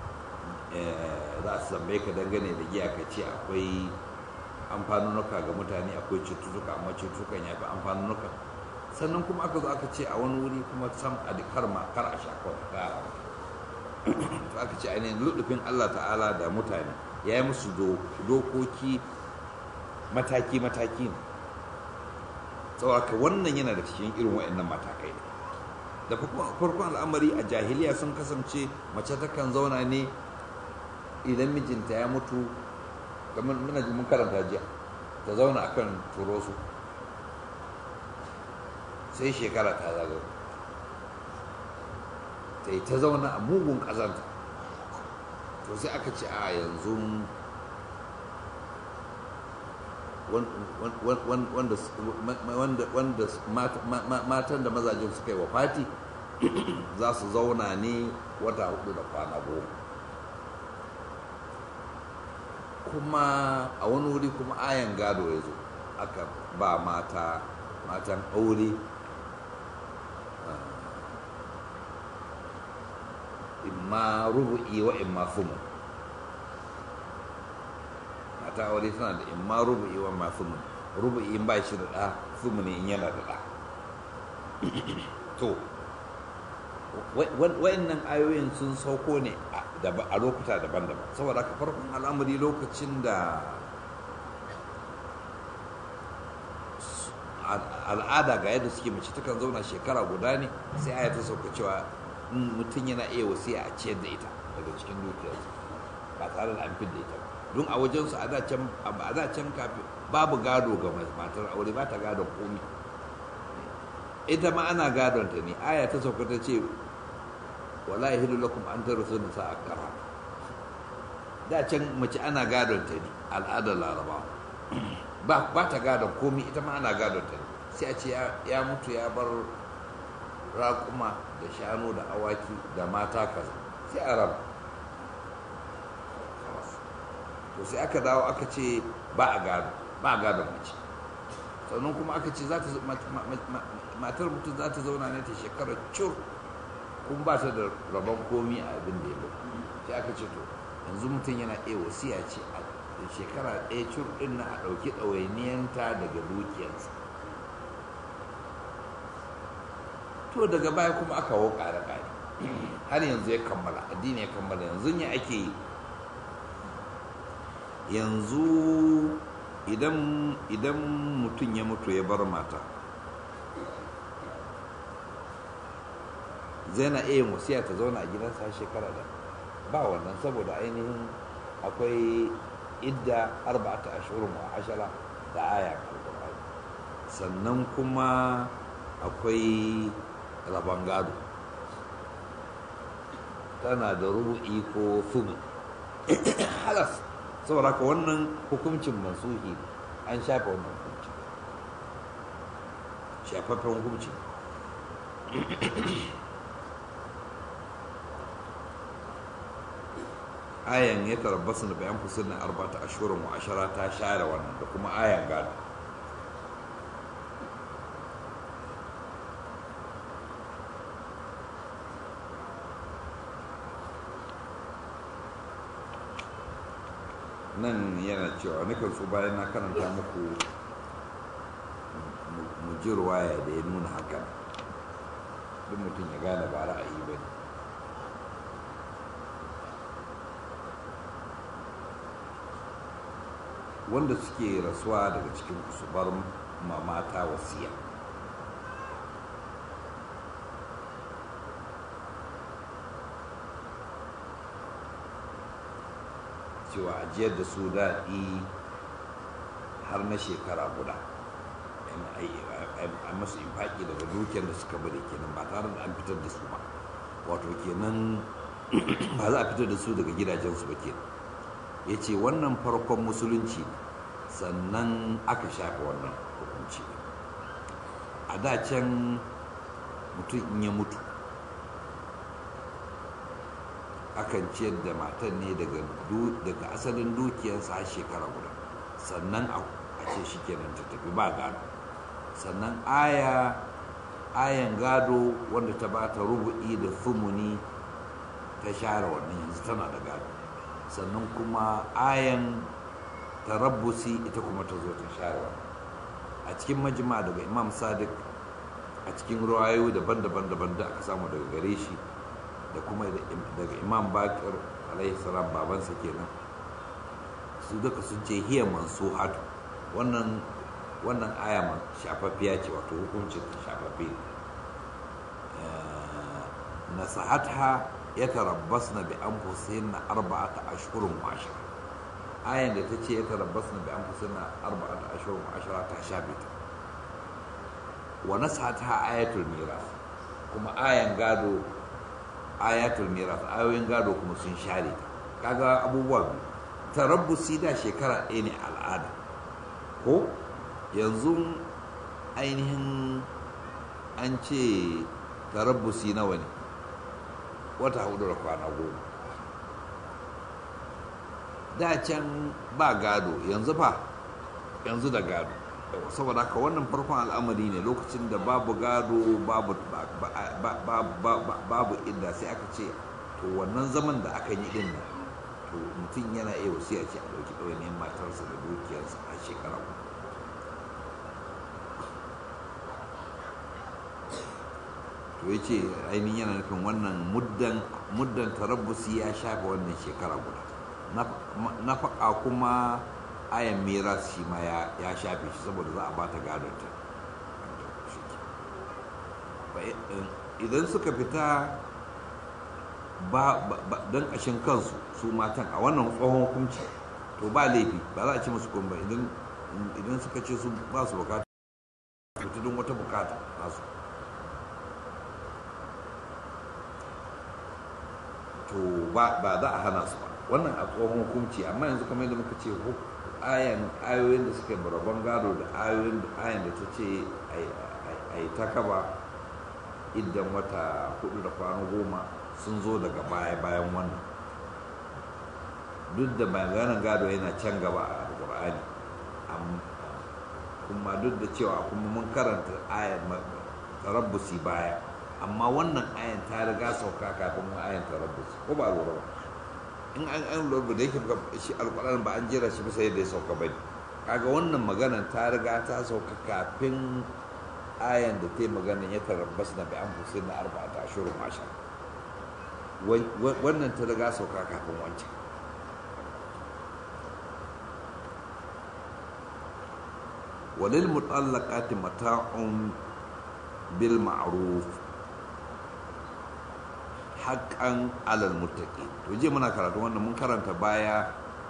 za su zambe ka dangane da giya ka ce akwai amfanunuka ga mutane akwai cututtuka amma cututtukan ya fi amfanunuka sannan kuma aka zo aka ce a wani wuri kuma sam a kar ma kar a sha kawai to aka ce ainihin ludufin Allah ta'ala da mutane ya yi musu dokoki mataki-mataki ne tsawaka wannan yana da cikin irin waɗannan matakai da farkon al'amari a jahiliya sun kasance mace takan zauna ne idan mijinta ya mutu kamar muna ji mun karanta jiya ta zauna akan turosu sai shekara ta zaga ta yi ta zauna a mugun ƙazanta to sai aka ce a yanzu wanda matan da mazajen suka yi wa fati za su zauna ne wata hudu da kwana goma kuma a wani wuri kuma ayan gado ya zo aka ba mata matan aure imma rubu'i wa imma fumu mata aure suna da imma rubu'i wa imma fumu rubu'i in ba shi da ɗa fumu ne in yana da ɗa to wa'annan ayoyin sun sauko ne a lokuta daban-daban saboda haka farkon al'amari lokacin da al'ada ga yadda suke mace takan zauna shekara guda ne sai aya ta sauka cewa mutum yana iya wasiya a ciyar da ita daga cikin dukiyarsa ba tare da an da ita ba don a wajensu a da can kafin babu gado ga matar aure ba ta gadon komi ita ma ana gadon ta ne aya ta sauka ta ce wala yahilu lakum an tarasu nisa akara da can mace ana gadon ta ne al'adar larabawa ba ba ta gadon komi ita ma ana gadon ta ne sai a ce ya mutu ya bar raƙuma da shanu da awaki da mata kaza sai a raba to sai aka dawo aka ce ba a gado ba a gadon mace sannan kuma aka ce matar mutum za ta zauna ne ta shekarar cur kun ba ta da rabon komi a abin da ya ba sai aka ce to yanzu mutum yana iya wasiya ce a shekara ɗaya cur ɗin na a ɗauki ɗawainiyanta daga dukiyarsa to daga baya kuma aka wo ƙare-ƙare har yanzu ya kammala addini ya kammala yanzu ya ake yi yanzu idan idan mutum ya mutu ya bar mata zai na iya wasiya ta zauna a gidansa shekara da ba wannan saboda ainihin akwai idda arba'ata ashirin wa ashara da aya alkur'ani sannan kuma akwai rabon gado tana da rubu'i ko fubu halas saboda haka wannan hukuncin mansuhi an shafe wannan hukunci shafaffen hukunci ayan ya tarabbasu da bayan fusur na arba'ata ashirin wa ashara ta share wannan da kuma ayan gado nan yana cewa nukan so bayan na karanta muku mu ji ruwaya da ya nuna hakan duk mutum ya gane ba ra'ayi ba ne wanda suke rasuwa daga cikin su bar mamata wasiya cewa ajiyar da su daɗi har na shekara guda a masu infaki daga dukiyar da suka bari kenan ba tare da an fitar da su ba wato kenan ba za a fitar da su daga gidajensu ba kenan ya ce wannan farkon musulunci sannan aka shafe wannan hukunci a da can mutum in ya mutu akan ciyar da matan ne daga asalin dukiyarsa har shekara guda sannan a ce shi kenan ta tafi ba gado sannan aya ayan gado wanda ta bata rubu'i da fumuni ta share wannan yanzu tana da gado sannan kuma ayan tarabbusi ita kuma ta zo ta share wannan a cikin majima daga imam sadiq a cikin ruwayoyi daban-daban daban da aka samu daga gare shi da kuma daga imam bakir alaihi salam babansa kenan su duka sun ce hiya mansuhatu wannan wannan aya ma shafaffiya ce wato hukuncin ta shafaffe nasahatha ya tarabbas na bi an fusayin na arba'ata ashirin wa ashira ayan da ta ce ya tarabbas na bi an fusayin na arba'ata ashirin wa ashira ta shafe ta wa nasahatha ayatul miras kuma ayan gado ayatul miras ayoyin gado kuma sun share ta kaga abubuwa biyu tarabbusi da shekara ɗaya ne al'ada ko yanzu ainihin an ce tarabbusi nawa ne wata hudu da kwana goma da can ba gado yanzu fa yanzu da gado saboda haka wannan farkon al'amari ne lokacin da babu gado babu babu idda sai aka ce to wannan zaman da aka yi din nan to mutum yana iya wasu ya ce a ɗauki ɗawainiyar matarsa da dukiyarsa a shekara uku to ya ce ainihin yana nufin wannan muddan tarabbusi ya shafe wannan shekara guda na faƙa kuma ayan miras shi ma ya shafe shi saboda za a ba ta gadonta idan suka fita don ƙashin kansu su matan a wannan tsohon hukunci to ba laifi ba za a ci musu kuma idan suka ce su ba su bukata fita don wata bukata nasu to ba za a hana su ba wannan a tsohon hukunci amma yanzu kamar yadda muka ce ayan ayoyin da suka yi rabon gado da ayoyin ayan da ta ce a yi ta kaba idan wata hudu da kwana goma sun zo daga baya bayan wannan duk da maganin gado yana can gaba a alkur'ani kuma duk da cewa kuma mun karanta ayan tarabbusi baya amma wannan ayan ta riga sauka kafin ayan tarabbusi ko ba lura ba in an an lura da yake shi alƙur'ani ba an jira shi bisa yadda ya sauka bane kaga wannan maganan ta riga ta sauka kafin ayan da ta yi maganan ya tarabbas na bi an fusin na arba'ata ashirin masha wannan ta riga sauka kafin wancan walil mutallaqati mata'un bil ma'ruf haƙƙan alal muttaqi to je muna karatu wannan mun karanta baya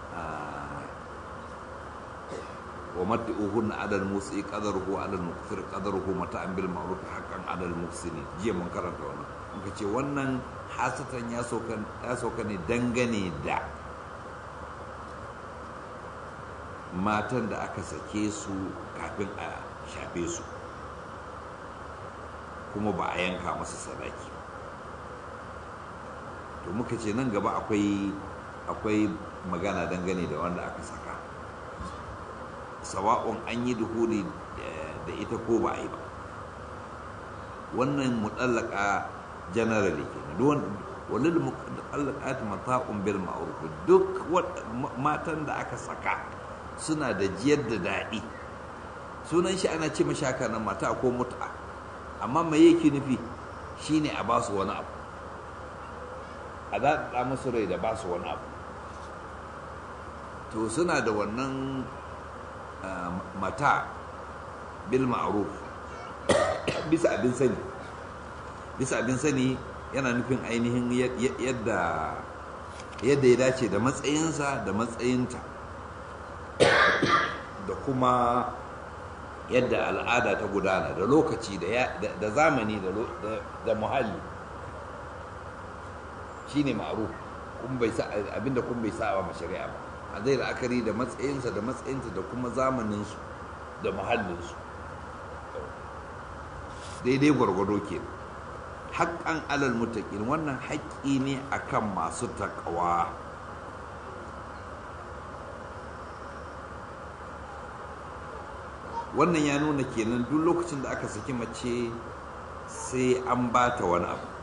wa mat'uhun alal musi qadaruhu alal muqtir qadaruhu mata'an bil ma'ruf haqqan alal muhsini je mun karanta wannan muka ce wannan hasatan ya sauka ya sauka ne dangane da matan da aka sake su kafin a shafe su kuma ba a yanka masa sadaki to muka ce nan gaba akwai akwai magana dangane da wanda aka saka sawa'un an yi duhuli da ita ko ba a yi ba wannan mutallaka generally kenan duk walil mutallaqat mata'un bil ma'ruf duk matan da aka saka suna da jiyar da daɗi sunan shi ana ce mashaka na mata ko mut'a amma me yake nufi shine a ba su wani abu a daɗaɗa musu rai da ba su wani abu to suna da wannan mata bil ma'ruf bisa abin sani bisa abin sani yana nufin ainihin yadda yadda ya dace da matsayinsa da matsayinta da kuma yadda al'ada ta gudana da lokaci da zamani da muhalli shine ma'ruf kun bai sa abinda kun bai sa wa shari'a ba a zai la'akari da matsayinsa da matsayinta da kuma zamaninsu da muhallinsu daidai gwargwado ke haƙƙan alal mutaƙin wannan haƙƙi ne akan masu taƙawa wannan ya nuna kenan duk lokacin da aka saki mace sai an ba ta wani abu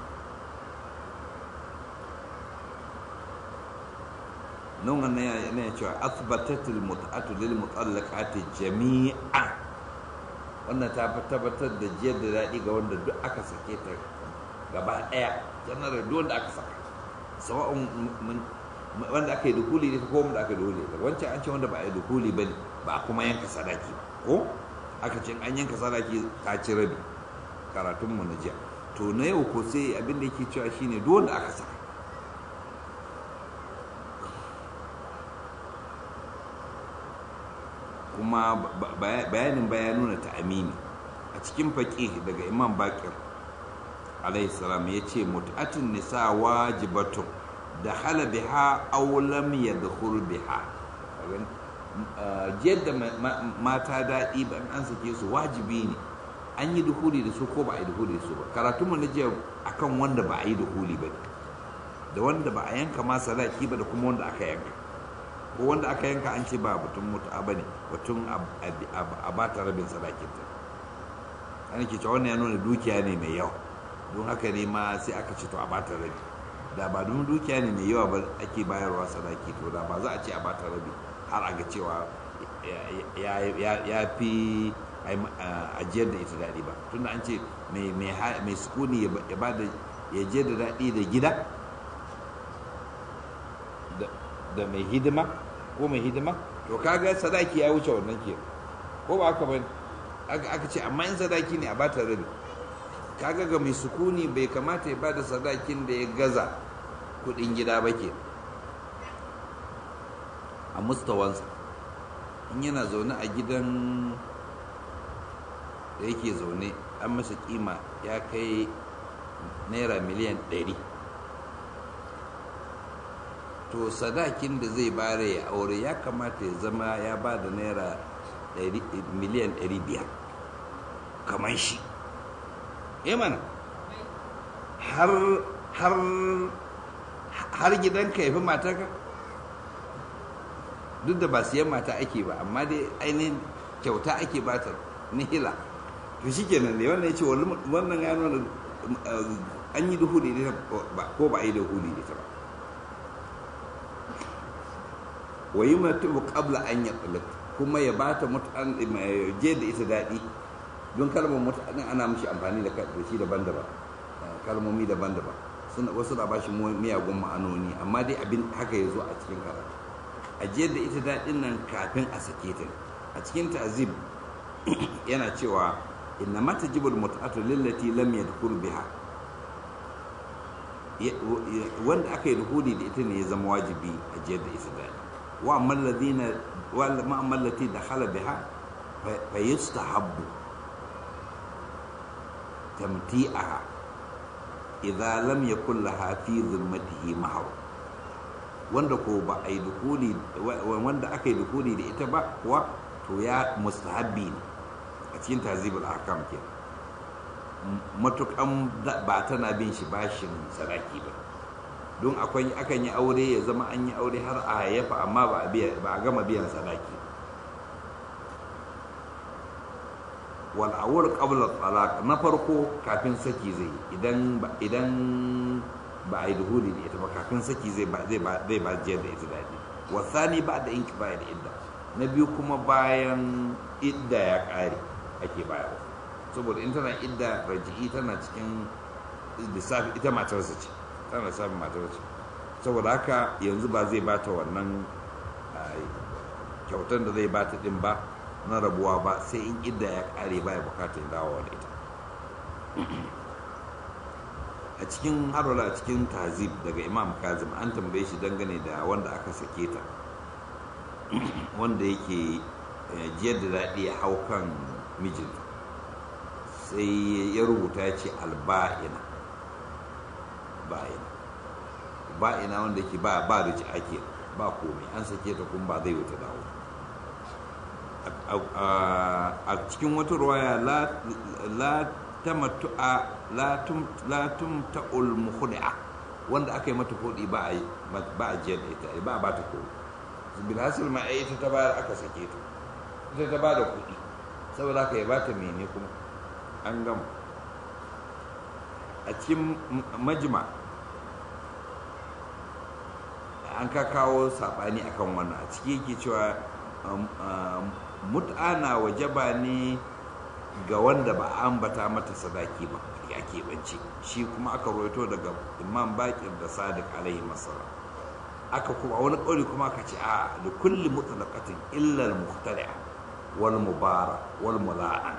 nan wannan yana cewa asbatatul mut'atu lil mutallaqati jami'a wannan ta tabbatar da jiyar da daɗi ga wanda duk aka sake ta gaba ɗaya janar duk wanda aka saka sawa'un wanda aka yi dukuli ne ko wanda aka yi dukuli ne wancan an ce wanda ba a yi dukuli ba ba a kuma yanka sadaki ba ko aka ce an yanka sadaki ta ci rabi karatunmu na jiya to na yau ko sai abin da yake cewa shine duk wanda aka saka kuma bayanin baya nuna ta amini a cikin faƙi daga imam bakir alaihi salam ya ce mutu'atun nisa wajibatun da hala biha aulam ya dukhul biha jiyar da mata daɗi ban an sake su wajibi ne an yi duhuli da su ko ba a yi duhuli da su ba karatunmu na jiya akan wanda ba a yi duhuli ba da wanda ba a yanka ma sadaki ba da kuma wanda aka yanka ko wanda aka yanka an ce ba batun mutu'a ba ne batun a ba ta rabin sadakin ta an ke cewa wannan ya nuna dukiya ne mai yawa don haka ne ma sai aka ce to a ba ta rabi da ba don dukiya ne mai yawa ba ake bayarwa sadaki to da ba za a ce a ba ta rabi har a ga cewa ya fi ajiyar da ita daɗi ba tunda an ce mai sukuni ya ba da ya je da daɗi da gida da mai hidima ko mai hidima to kaga sadaki ya wuce wannan ke ko ba haka ba aka ce amma in sadaki ne a bata rabi kaga ga mai sukuni bai kamata ya bada sadakin da ya gaza kudin gida ba ke a mustawansa in yana zaune a gidan da yake zaune an masa kima ya kai naira miliyan 100 to sadakin da zai bare ya aure ya kamata ya zama ya ba da naira miliyan 500 kamar shi ya mana har har har gidanka ya fi matarka duk da ba siyan mata ake ba amma dai ainihin kyauta ake bata nihila to shi kenan ne wannan ya ce wannan ya nuna an yi duhu da ita ko ba a yi duhu da ita ba wa yi mutu qabla an ya kuma ya bata mutan je da ita daɗi don kalmar mutane ana mishi amfani da shi daban-daban kalmomi daban-daban wasu na bashi miyagun ma'anoni amma dai abin haka ya zo a cikin karatu ajiyar da ita daɗin nan kafin a sake ta a cikin ta'zib yana cewa inna mata jibul mut'atu lillati lam yadkhul biha wanda aka yi duhuli da ita ne ya zama wajibi ajiyar da ita daɗi wa amma alladhina wa amma allati dakhala biha fa yustahabbu tamti'aha idza lam yakul laha fi zimmatihi mahar wanda ko ba a yi dukuli wanda aka yi dukuli da ita ba kuwa to ya mustahabbi ne a cikin tazibul ahkam ke matukan ba tana bin shi bashin sadaki ba don akwai akan yi aure ya zama an yi aure har a hayyafa amma ba a gama biyan sadaki wal awwal qabla talaq na farko kafin saki zai idan idan ba a yi duhuli da ita ba kafin saki zai ba zai ba zai ba jiyar da ita daɗi wa thani ba da inki baya da idda na biyu kuma bayan idda ya ƙare ake bayarwa saboda in tana idda raji'i tana cikin lissafi ita matarsa ce tana lissafin matarsa ce saboda haka yanzu ba zai bata wannan kyautar da zai bata din ba na rabuwa ba sai in idda ya ƙare baya bukatar dawowa da ita a cikin harola a cikin tazib daga imam kazim an tambaye shi dangane da wanda aka sake ta wanda yake jiyar da daɗi ya hau kan mijinta sai ya rubuta ya ce alba'ina ba'ina ba'ina wanda ke ba ba da ake ba komai an sake ta kuma ba zai wuta dawo a cikin wata ruwaya la tamattu'a la tum la tum ta'ul mukhdi'a wanda aka yi mata kodi ba a ba a jiyar da ita ba a ba ta kodi bil hasil ma ai ita ta bayar aka sake ta ita ta ba da kudi saboda haka ya ba ta mene kuma an gama a cikin majma an ka kawo sabani akan wannan a ciki yake cewa mut'ana wajaba ne ga wanda ba a ambata mata sadaki ba ya keɓance shi kuma aka roito daga imam bakir da sadiq alaihi masara aka kuma wani ƙauri kuma aka ce a da kulli mutlaqatin illa al-muhtari'a wal mubara wal mula'an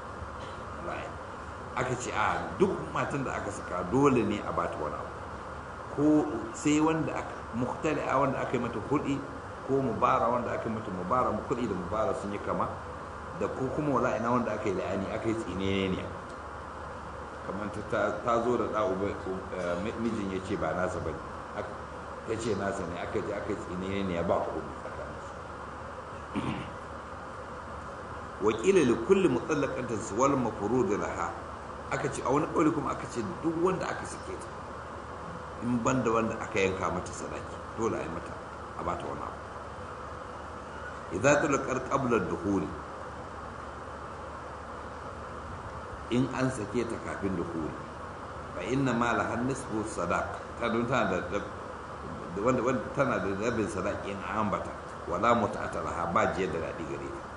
aka ce a duk matan da aka saka dole ne a bata wani abu ko sai wanda aka muhtari'a wanda aka yi mata kuɗi ko mubara wanda aka yi mata mubara kuɗi da mubara sun yi kama da ko kuma wala ina wanda aka yi la'ani aka yi tsine ne kamar ta zo da ɗa mijin ya ce ba nasa ba ya ce nasa ne aka je aka yi tsine ne ya ba komai tsakaninsu wakila li kulli mutallaqatin wal mafrud laha aka ce a wani kauli kuma aka ce duk wanda aka sake ta in banda wanda aka yanka mata sadaki dole a yi mata a bata wani abu idza tulqar qabla ad-dukhul in an sake ta kafin dukhul fa inna ma la nisfu sadaq ta don tana da wanda wanda tana da rabin sadaki in an ambata wala muta'ata laha ba jiya da dadi gare ta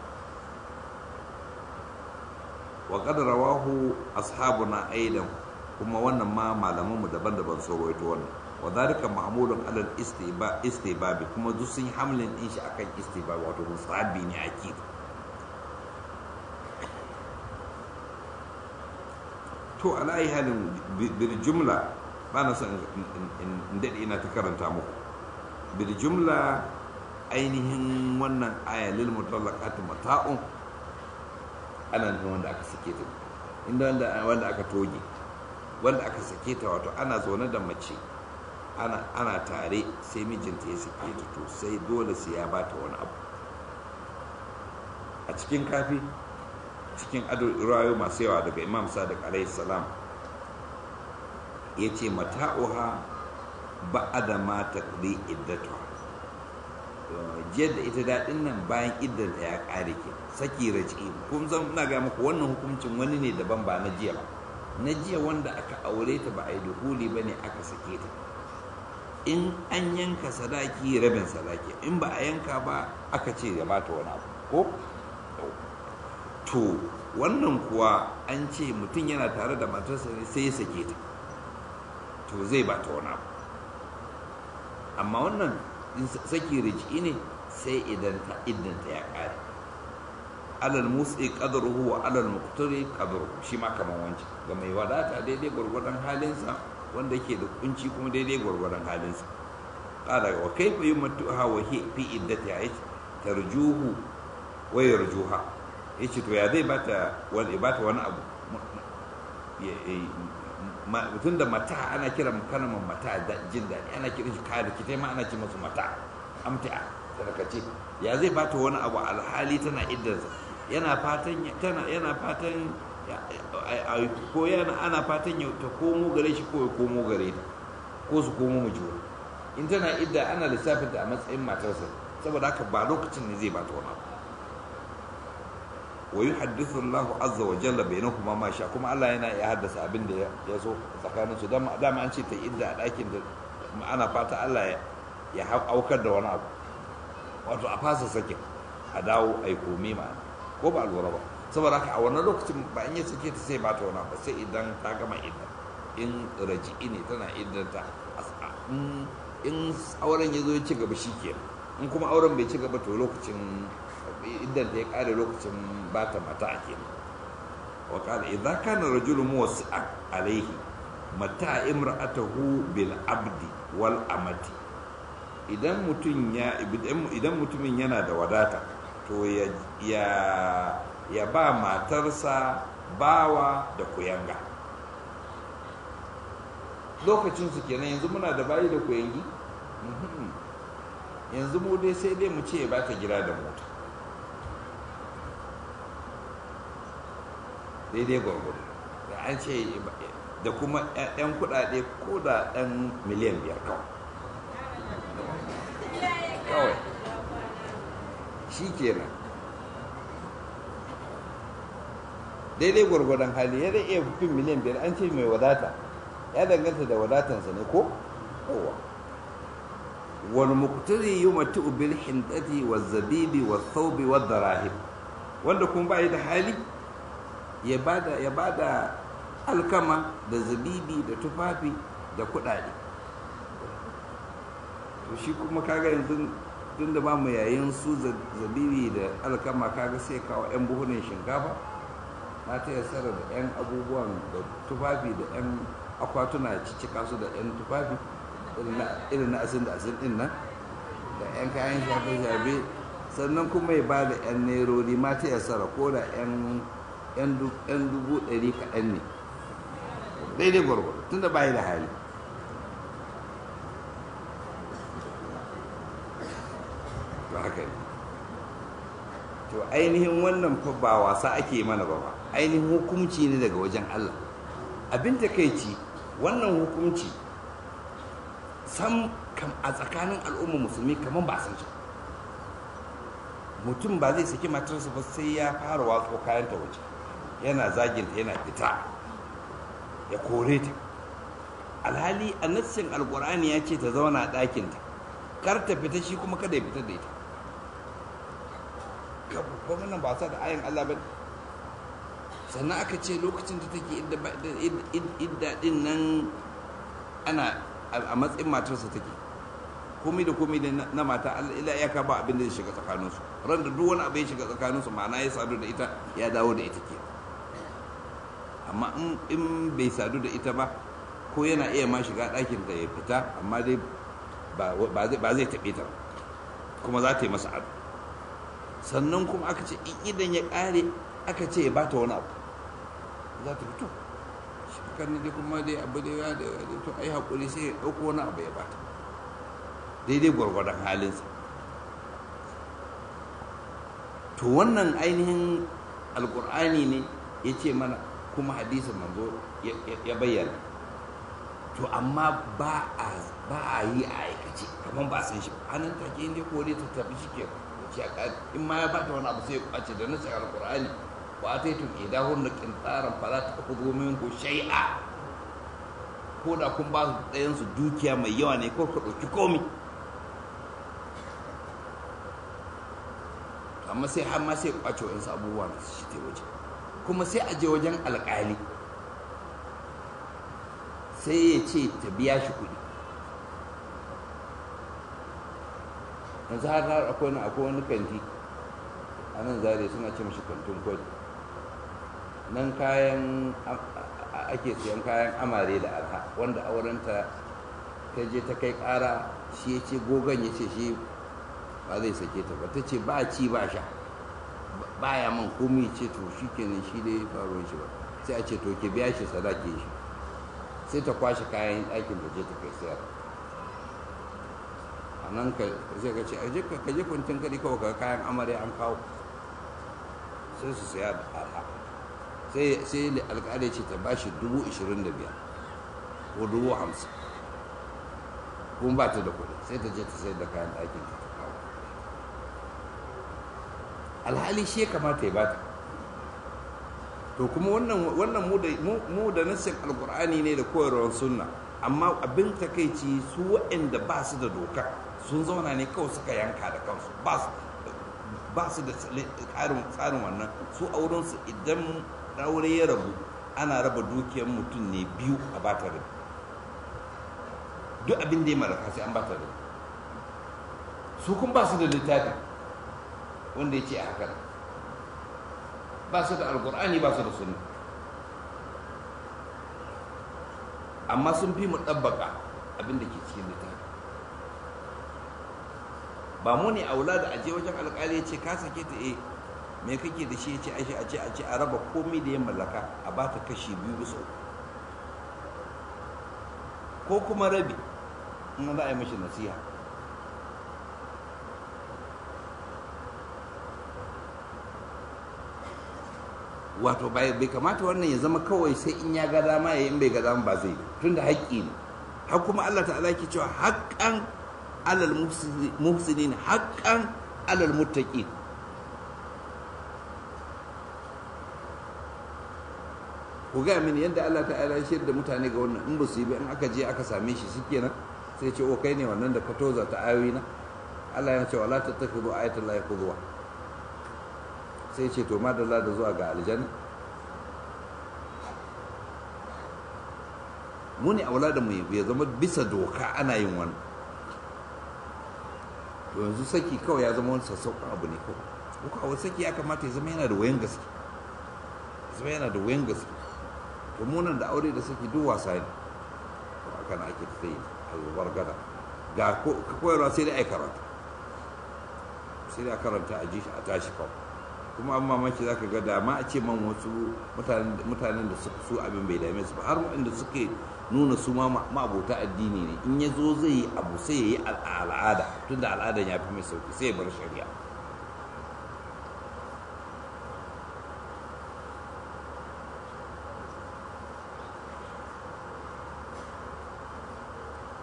wa qad rawahu ashabuna aidan kuma wannan ma malamanmu daban-daban sun rawaito wannan wa dhalika ma'mulun ala istiba istibabi kuma duk sun yi hamlin din shi akan istibabi wato musabi ne akid to ala ayi halin bil jumla ba na son in daɗe ina ta karanta muku bil jumla ainihin wannan aya lil mutallaqati mata'un ana nufin wanda aka sake ta inda wanda aka toge wanda aka sake ta wato ana zaune da mace ana, ana tare sai mijinta ya sake ta to sai dole sai ya bata wani abu a cikin kafi cikin rayu masu yawa daga imam sadiq alaihi salam ya ce mata'uha ba'ada ma taqdi iddatuha jiyar da ita daɗin nan bayan iddanta ya ƙare ke saki raci kun zan ina ga muku wannan hukuncin wani ne daban ba na jiya ba na jiya wanda aka aure ta ba a yi duhuli ba ne aka sake ta in an yanka sadaki rabin sadaki in ba a yanka ba aka ce ya bata wani abu ko to wannan kuwa an ce mutum yana tare da matarsa ne sai ya sake ta to zai bata wani abu amma wannan saki riji ne sai idan ta iddanta ya kare alal mutsi qadruhu wa alal muqtari qadruhu shi ma kaman wancan ga mai wadata daidai gwargwadon halinsa wanda yake da kunci kuma daidai gwargwadon halinsa qala wa kayfa yumattuha wa hi fi iddati ayat tarjuhu wa yarjuha yace to ya zai bata wani bata wani abu mutum da mata ana kira kalmar mata da jin daɗi ana kiran shi kaya da kitai ma ana ce masu mata amti'a sadakace ya zai bata wani abu alhali tana iddarsa yana fatan tana yana fatan ko yana ana fatan ya ta komo gare shi ko ya komo gare ta ko su komo mu juna in tana idda ana lissafin ta a matsayin matarsa saboda haka ba lokacin ne zai bata wani abu wa yuhaddithu Allahu azza wa jalla bainahuma ma sha kuma Allah yana ya haddasa abin da ya so tsakanin su dan dama an ce ta idda a ɗakin da ana fata Allah ya aukar da wani abu wato a fasa sake a dawo a yi komi ma ko ba lura ba saboda haka a wannan lokacin ba in ya sake ta sai ba ta wani abu sai idan ta gama idda in raji'i ne tana iddanta in auren ya zo ya ci gaba shi ke in kuma auren bai ci gaba to lokacin idan da ya kare lokacin ba ta mata ake wa qala idza kana rajulu muwasi'a alayhi mata imra'atahu bil abdi wal amati idan mutum ya idan mutumin yana da wadata to ya ya ya ba matarsa bawa da kuyanga lokacin su kenan yanzu muna da bayi da kuyangi yanzu mu dai sai dai mu ce ya ba ta gida da mota daidai gwargwado da an ce da kuma 'yan kudade ko da ɗan miliyan biyar kawai kawai shi kenan daidai gwargwadon hali ya iya fin miliyan biyar an ce mai wadata ya danganta da wadatansa ne ko kowa wani muktari yi matu bil hindati wa zabibi wa thawbi wa darahim wanda kuma ba da hali ya bada ya bada alkama da zabibi da tufafi da kudade to shi kuma kaga yanzu tun da ba mu yayin su zabibi da alkama kaga sai kawo yan buhunan shinkafa na ta yasara da yan abubuwan da tufafi da yan akwatuna cicika su da yan tufafi irin na asin da asin din nan da yan kayan shafe-shafe sannan kuma ya ba da yan nerori ma ta yasara ko da yan yan dubu ɗari kaɗan ne daidai gwargwado tun da bayi da hali ba haka ne to ainihin wannan fa ba wasa ake mana ba ba ainihin hukunci ne daga wajen Allah abin takeici wannan hukunci sam kam a tsakanin al'ummar musulmi kamar ba san shi mutum ba zai saki matarsa ba sai ya fara watso kayan ta waje yana zaginta yana fita ya kore ta alhali a nassin alkur'ani ya ce ta zauna a ɗakinta kar ta fita shi kuma kada ya fitar da ita gwamnan ba sa da ayin Allah ba sannan aka ce lokacin da take idda din nan ana a matsayin matarsa take komai da komai da na mata ila ya ka ba abin da ya shiga tsakaninsu ran da duk wani abu ya shiga tsakaninsu ma'ana ya sadu da ita ya dawo da ita ke amma in bai sadu da ita ba ko yana iya ma shiga ɗakin da ya fita amma dai ba zai taɓe ta kuma za ta yi masa ado sannan kuma aka ce in idan ya ƙare aka ce ya bata wani abu za ta fito shi kan dai kuma dai abu da ya to ai haƙuri sai ya ɗauko wani abu ya bata daidai gwargwadon halinsa to wannan ainihin alƙur'ani ne ya ce mana kuma hadisin manzo ya bayyana to amma ba a yi a aikace kamar ba san shi hannun take inda kore ta tafi shi ke in ma ya bata wani abu sai ya kwace da nasa alkur'ani wa ta yi tun idahun na kintaran fara ta ku zo min ko shai'a ko da kun ba su ɗayan su dukiya mai yawa ne ko ka ɗauki komi amma sai har ma sai kwace wa'insu abubuwa da shi ta waje kuma sai a je wajen alƙali sai ya ce ta biya shi kuɗi yanzu har har akwai wani akwai wani kanti a nan zare suna ce mashi kantin kwadi nan kayan ake siyan kayan amare da arha wanda aurenta ta je ta kai ƙara shi ya ce gogon ya ce shi ba zai sake ta ba ta ce ba ci ba sha ba ya man komi ce to shi kenan shi dai faruwar shi ba sai a ce to ke biya shi sadaki shi sai ta kwashe kayan ɗakin da je ta kai sayar a nan ka sai ka ce a je ka je kwantin kadi kawai ka kayan amarya an kawo sai su saya da arha sai sai alƙali ce ta ba shi dubu ishirin da biyar ko dubu hamsin kuma ba ta da kuɗi sai ta je ta sayar da kayan ɗakin ta kawo alhali shi ya kamata ya bata to kuma wannan wannan mu da mu da nassin alqur'ani ne da koyarwar sunna amma abin takeici su waɗanda ba su da doka sun zauna ne kawai suka yanka da kansu ba su ba su da tsarin tsarin wannan su auren su idan aure ya rabu ana raba dukiyar mutum ne biyu a bata rabi duk abin da ya mallaka sai an bata rabi su kun ba su da littafi wanda ya ce a haka ba su da alkur'ani ba su da sunna amma sun fi mu ɗabbaka abin da ke cikin littafi ba mu ne aula da aje wajen alƙali ya ce ka sake ta eh me kake da shi ya ce ashe a ce a ce a raba komai da ya mallaka a ba ta kashi biyu bisa ko kuma rabi in za a yi mashi nasiha wato bai kamata wannan ya zama kawai sai in ya ga dama ya in bai ga dama ba zai tun da haƙƙi ne har kuma Allah ta'ala ke cewa haƙƙan alal muhsinin haƙƙan alal muttaqin ku ga mini yadda Allah ta'ala ya shirya da mutane ga wannan in ba su yi ba in aka je aka same shi shikenan sai ce o kai ne wannan da ka toza ta ayoyi na Allah ya ce wala tattakhidhu ayatul lahi qudwa sai ce to madalla da zuwa ga aljanna mu ne aula da mu ya zama bisa doka ana yin wani to yanzu saki kawai ya zama wani sassauƙan abu ne kawai ko kawai saki ya kamata ya zama yana da wayan gaske zama yana da wayan gaske to munan da aure da saki duk wasa ne to haka na ake ta yi albar gada ga koyarwa sai dai ai karatu sai dai a karanta a ji shi a tashi kawai kuma an mamaki za ka ga dama a ce man wasu mutanen da su abin bai dame su ba har waɗanda suke nuna su ma ma'abota addini ne in ya zo zai yi abu sai ya yi al'ada tun da al'adan ya fi mai sauki sai ya bar shari'a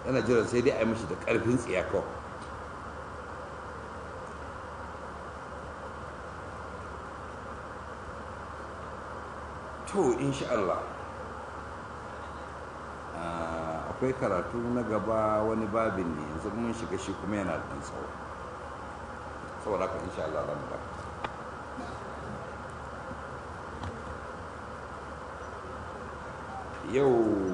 yana jiran sai dai a yi mashi da ƙarfin tsiya kawai to insha Allah akwai karatu na gaba wani babin ne yanzu mun shiga shi kuma yana da tsawo saboda haka insha Allah zan da yau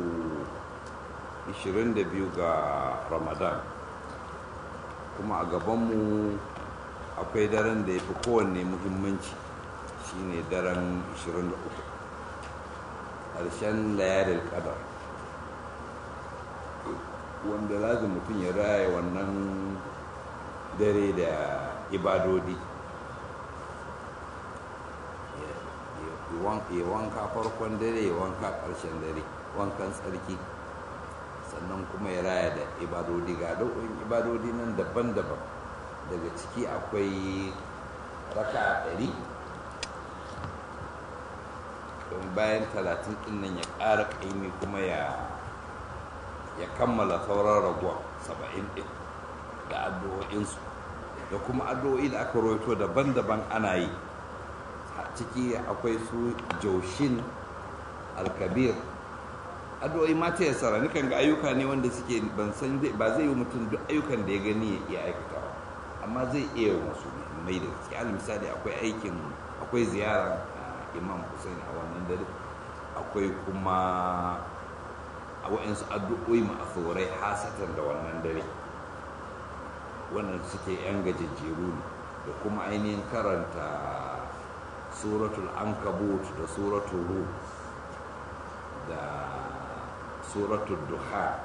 22 ga ramadan kuma a gabanmu akwai daren da ya fi kowanne muhimmanci shine daren 23 ƙarshen layaril ƙadar wanda lazim mutum ya raya wannan dare da ibadodi ya wanka farkon dare ya wanka ƙarshen dare wankan tsarki sannan kuma ya raya da ibadodi ga dau'in ibadodi nan daban-daban daga ciki akwai raka ɗari don bayan talatin ɗin nan ya ƙara ƙaimi kuma ya ya kammala sauran raguwa saba'in ɗin da addu'o'insu da kuma addu'o'i da aka roito daban-daban ana yi ciki akwai su jaushin alkabir addu'o'i ma ta yasara nukan ga ayyuka ne wanda suke ban san ba zai yi mutum duk ayyukan da ya gani ya iya aikatawa amma zai iya wasu mai da gaske al misali akwai aikin akwai ziyara imam hussein a wannan dare akwai kuma a wa'insu addu'o'i ma'asurai hasatan da wannan dare wannan suke yan gajejjeru ne da kuma ainihin karanta suratul ankabut da suratul ru da suratul duha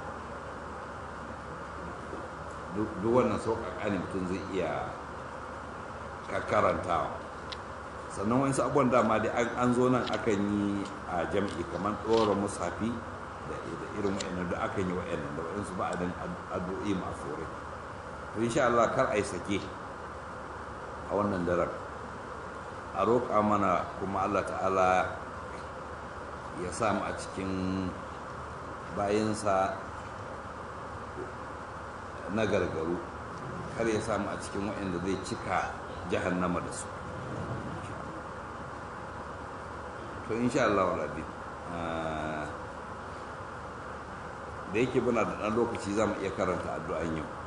duk wannan sauƙaƙa ne mutum zai iya karantawa sannan wani abubuwan dama dai an zo nan akan yi a jam'i kamar ɗora musafi da irin wa'annan da akan yi wa'annan da wa'ansu ba a addu'o'i masu rai to insha Allah kar a yi sake a wannan daren a roƙa mana kuma Allah ta'ala ya samu a cikin bayansa na gargaru kar ya samu a cikin waɗanda zai cika jahannama da su to insha Allah walabi da yake muna da ɗan lokaci za mu iya karanta addu'an yau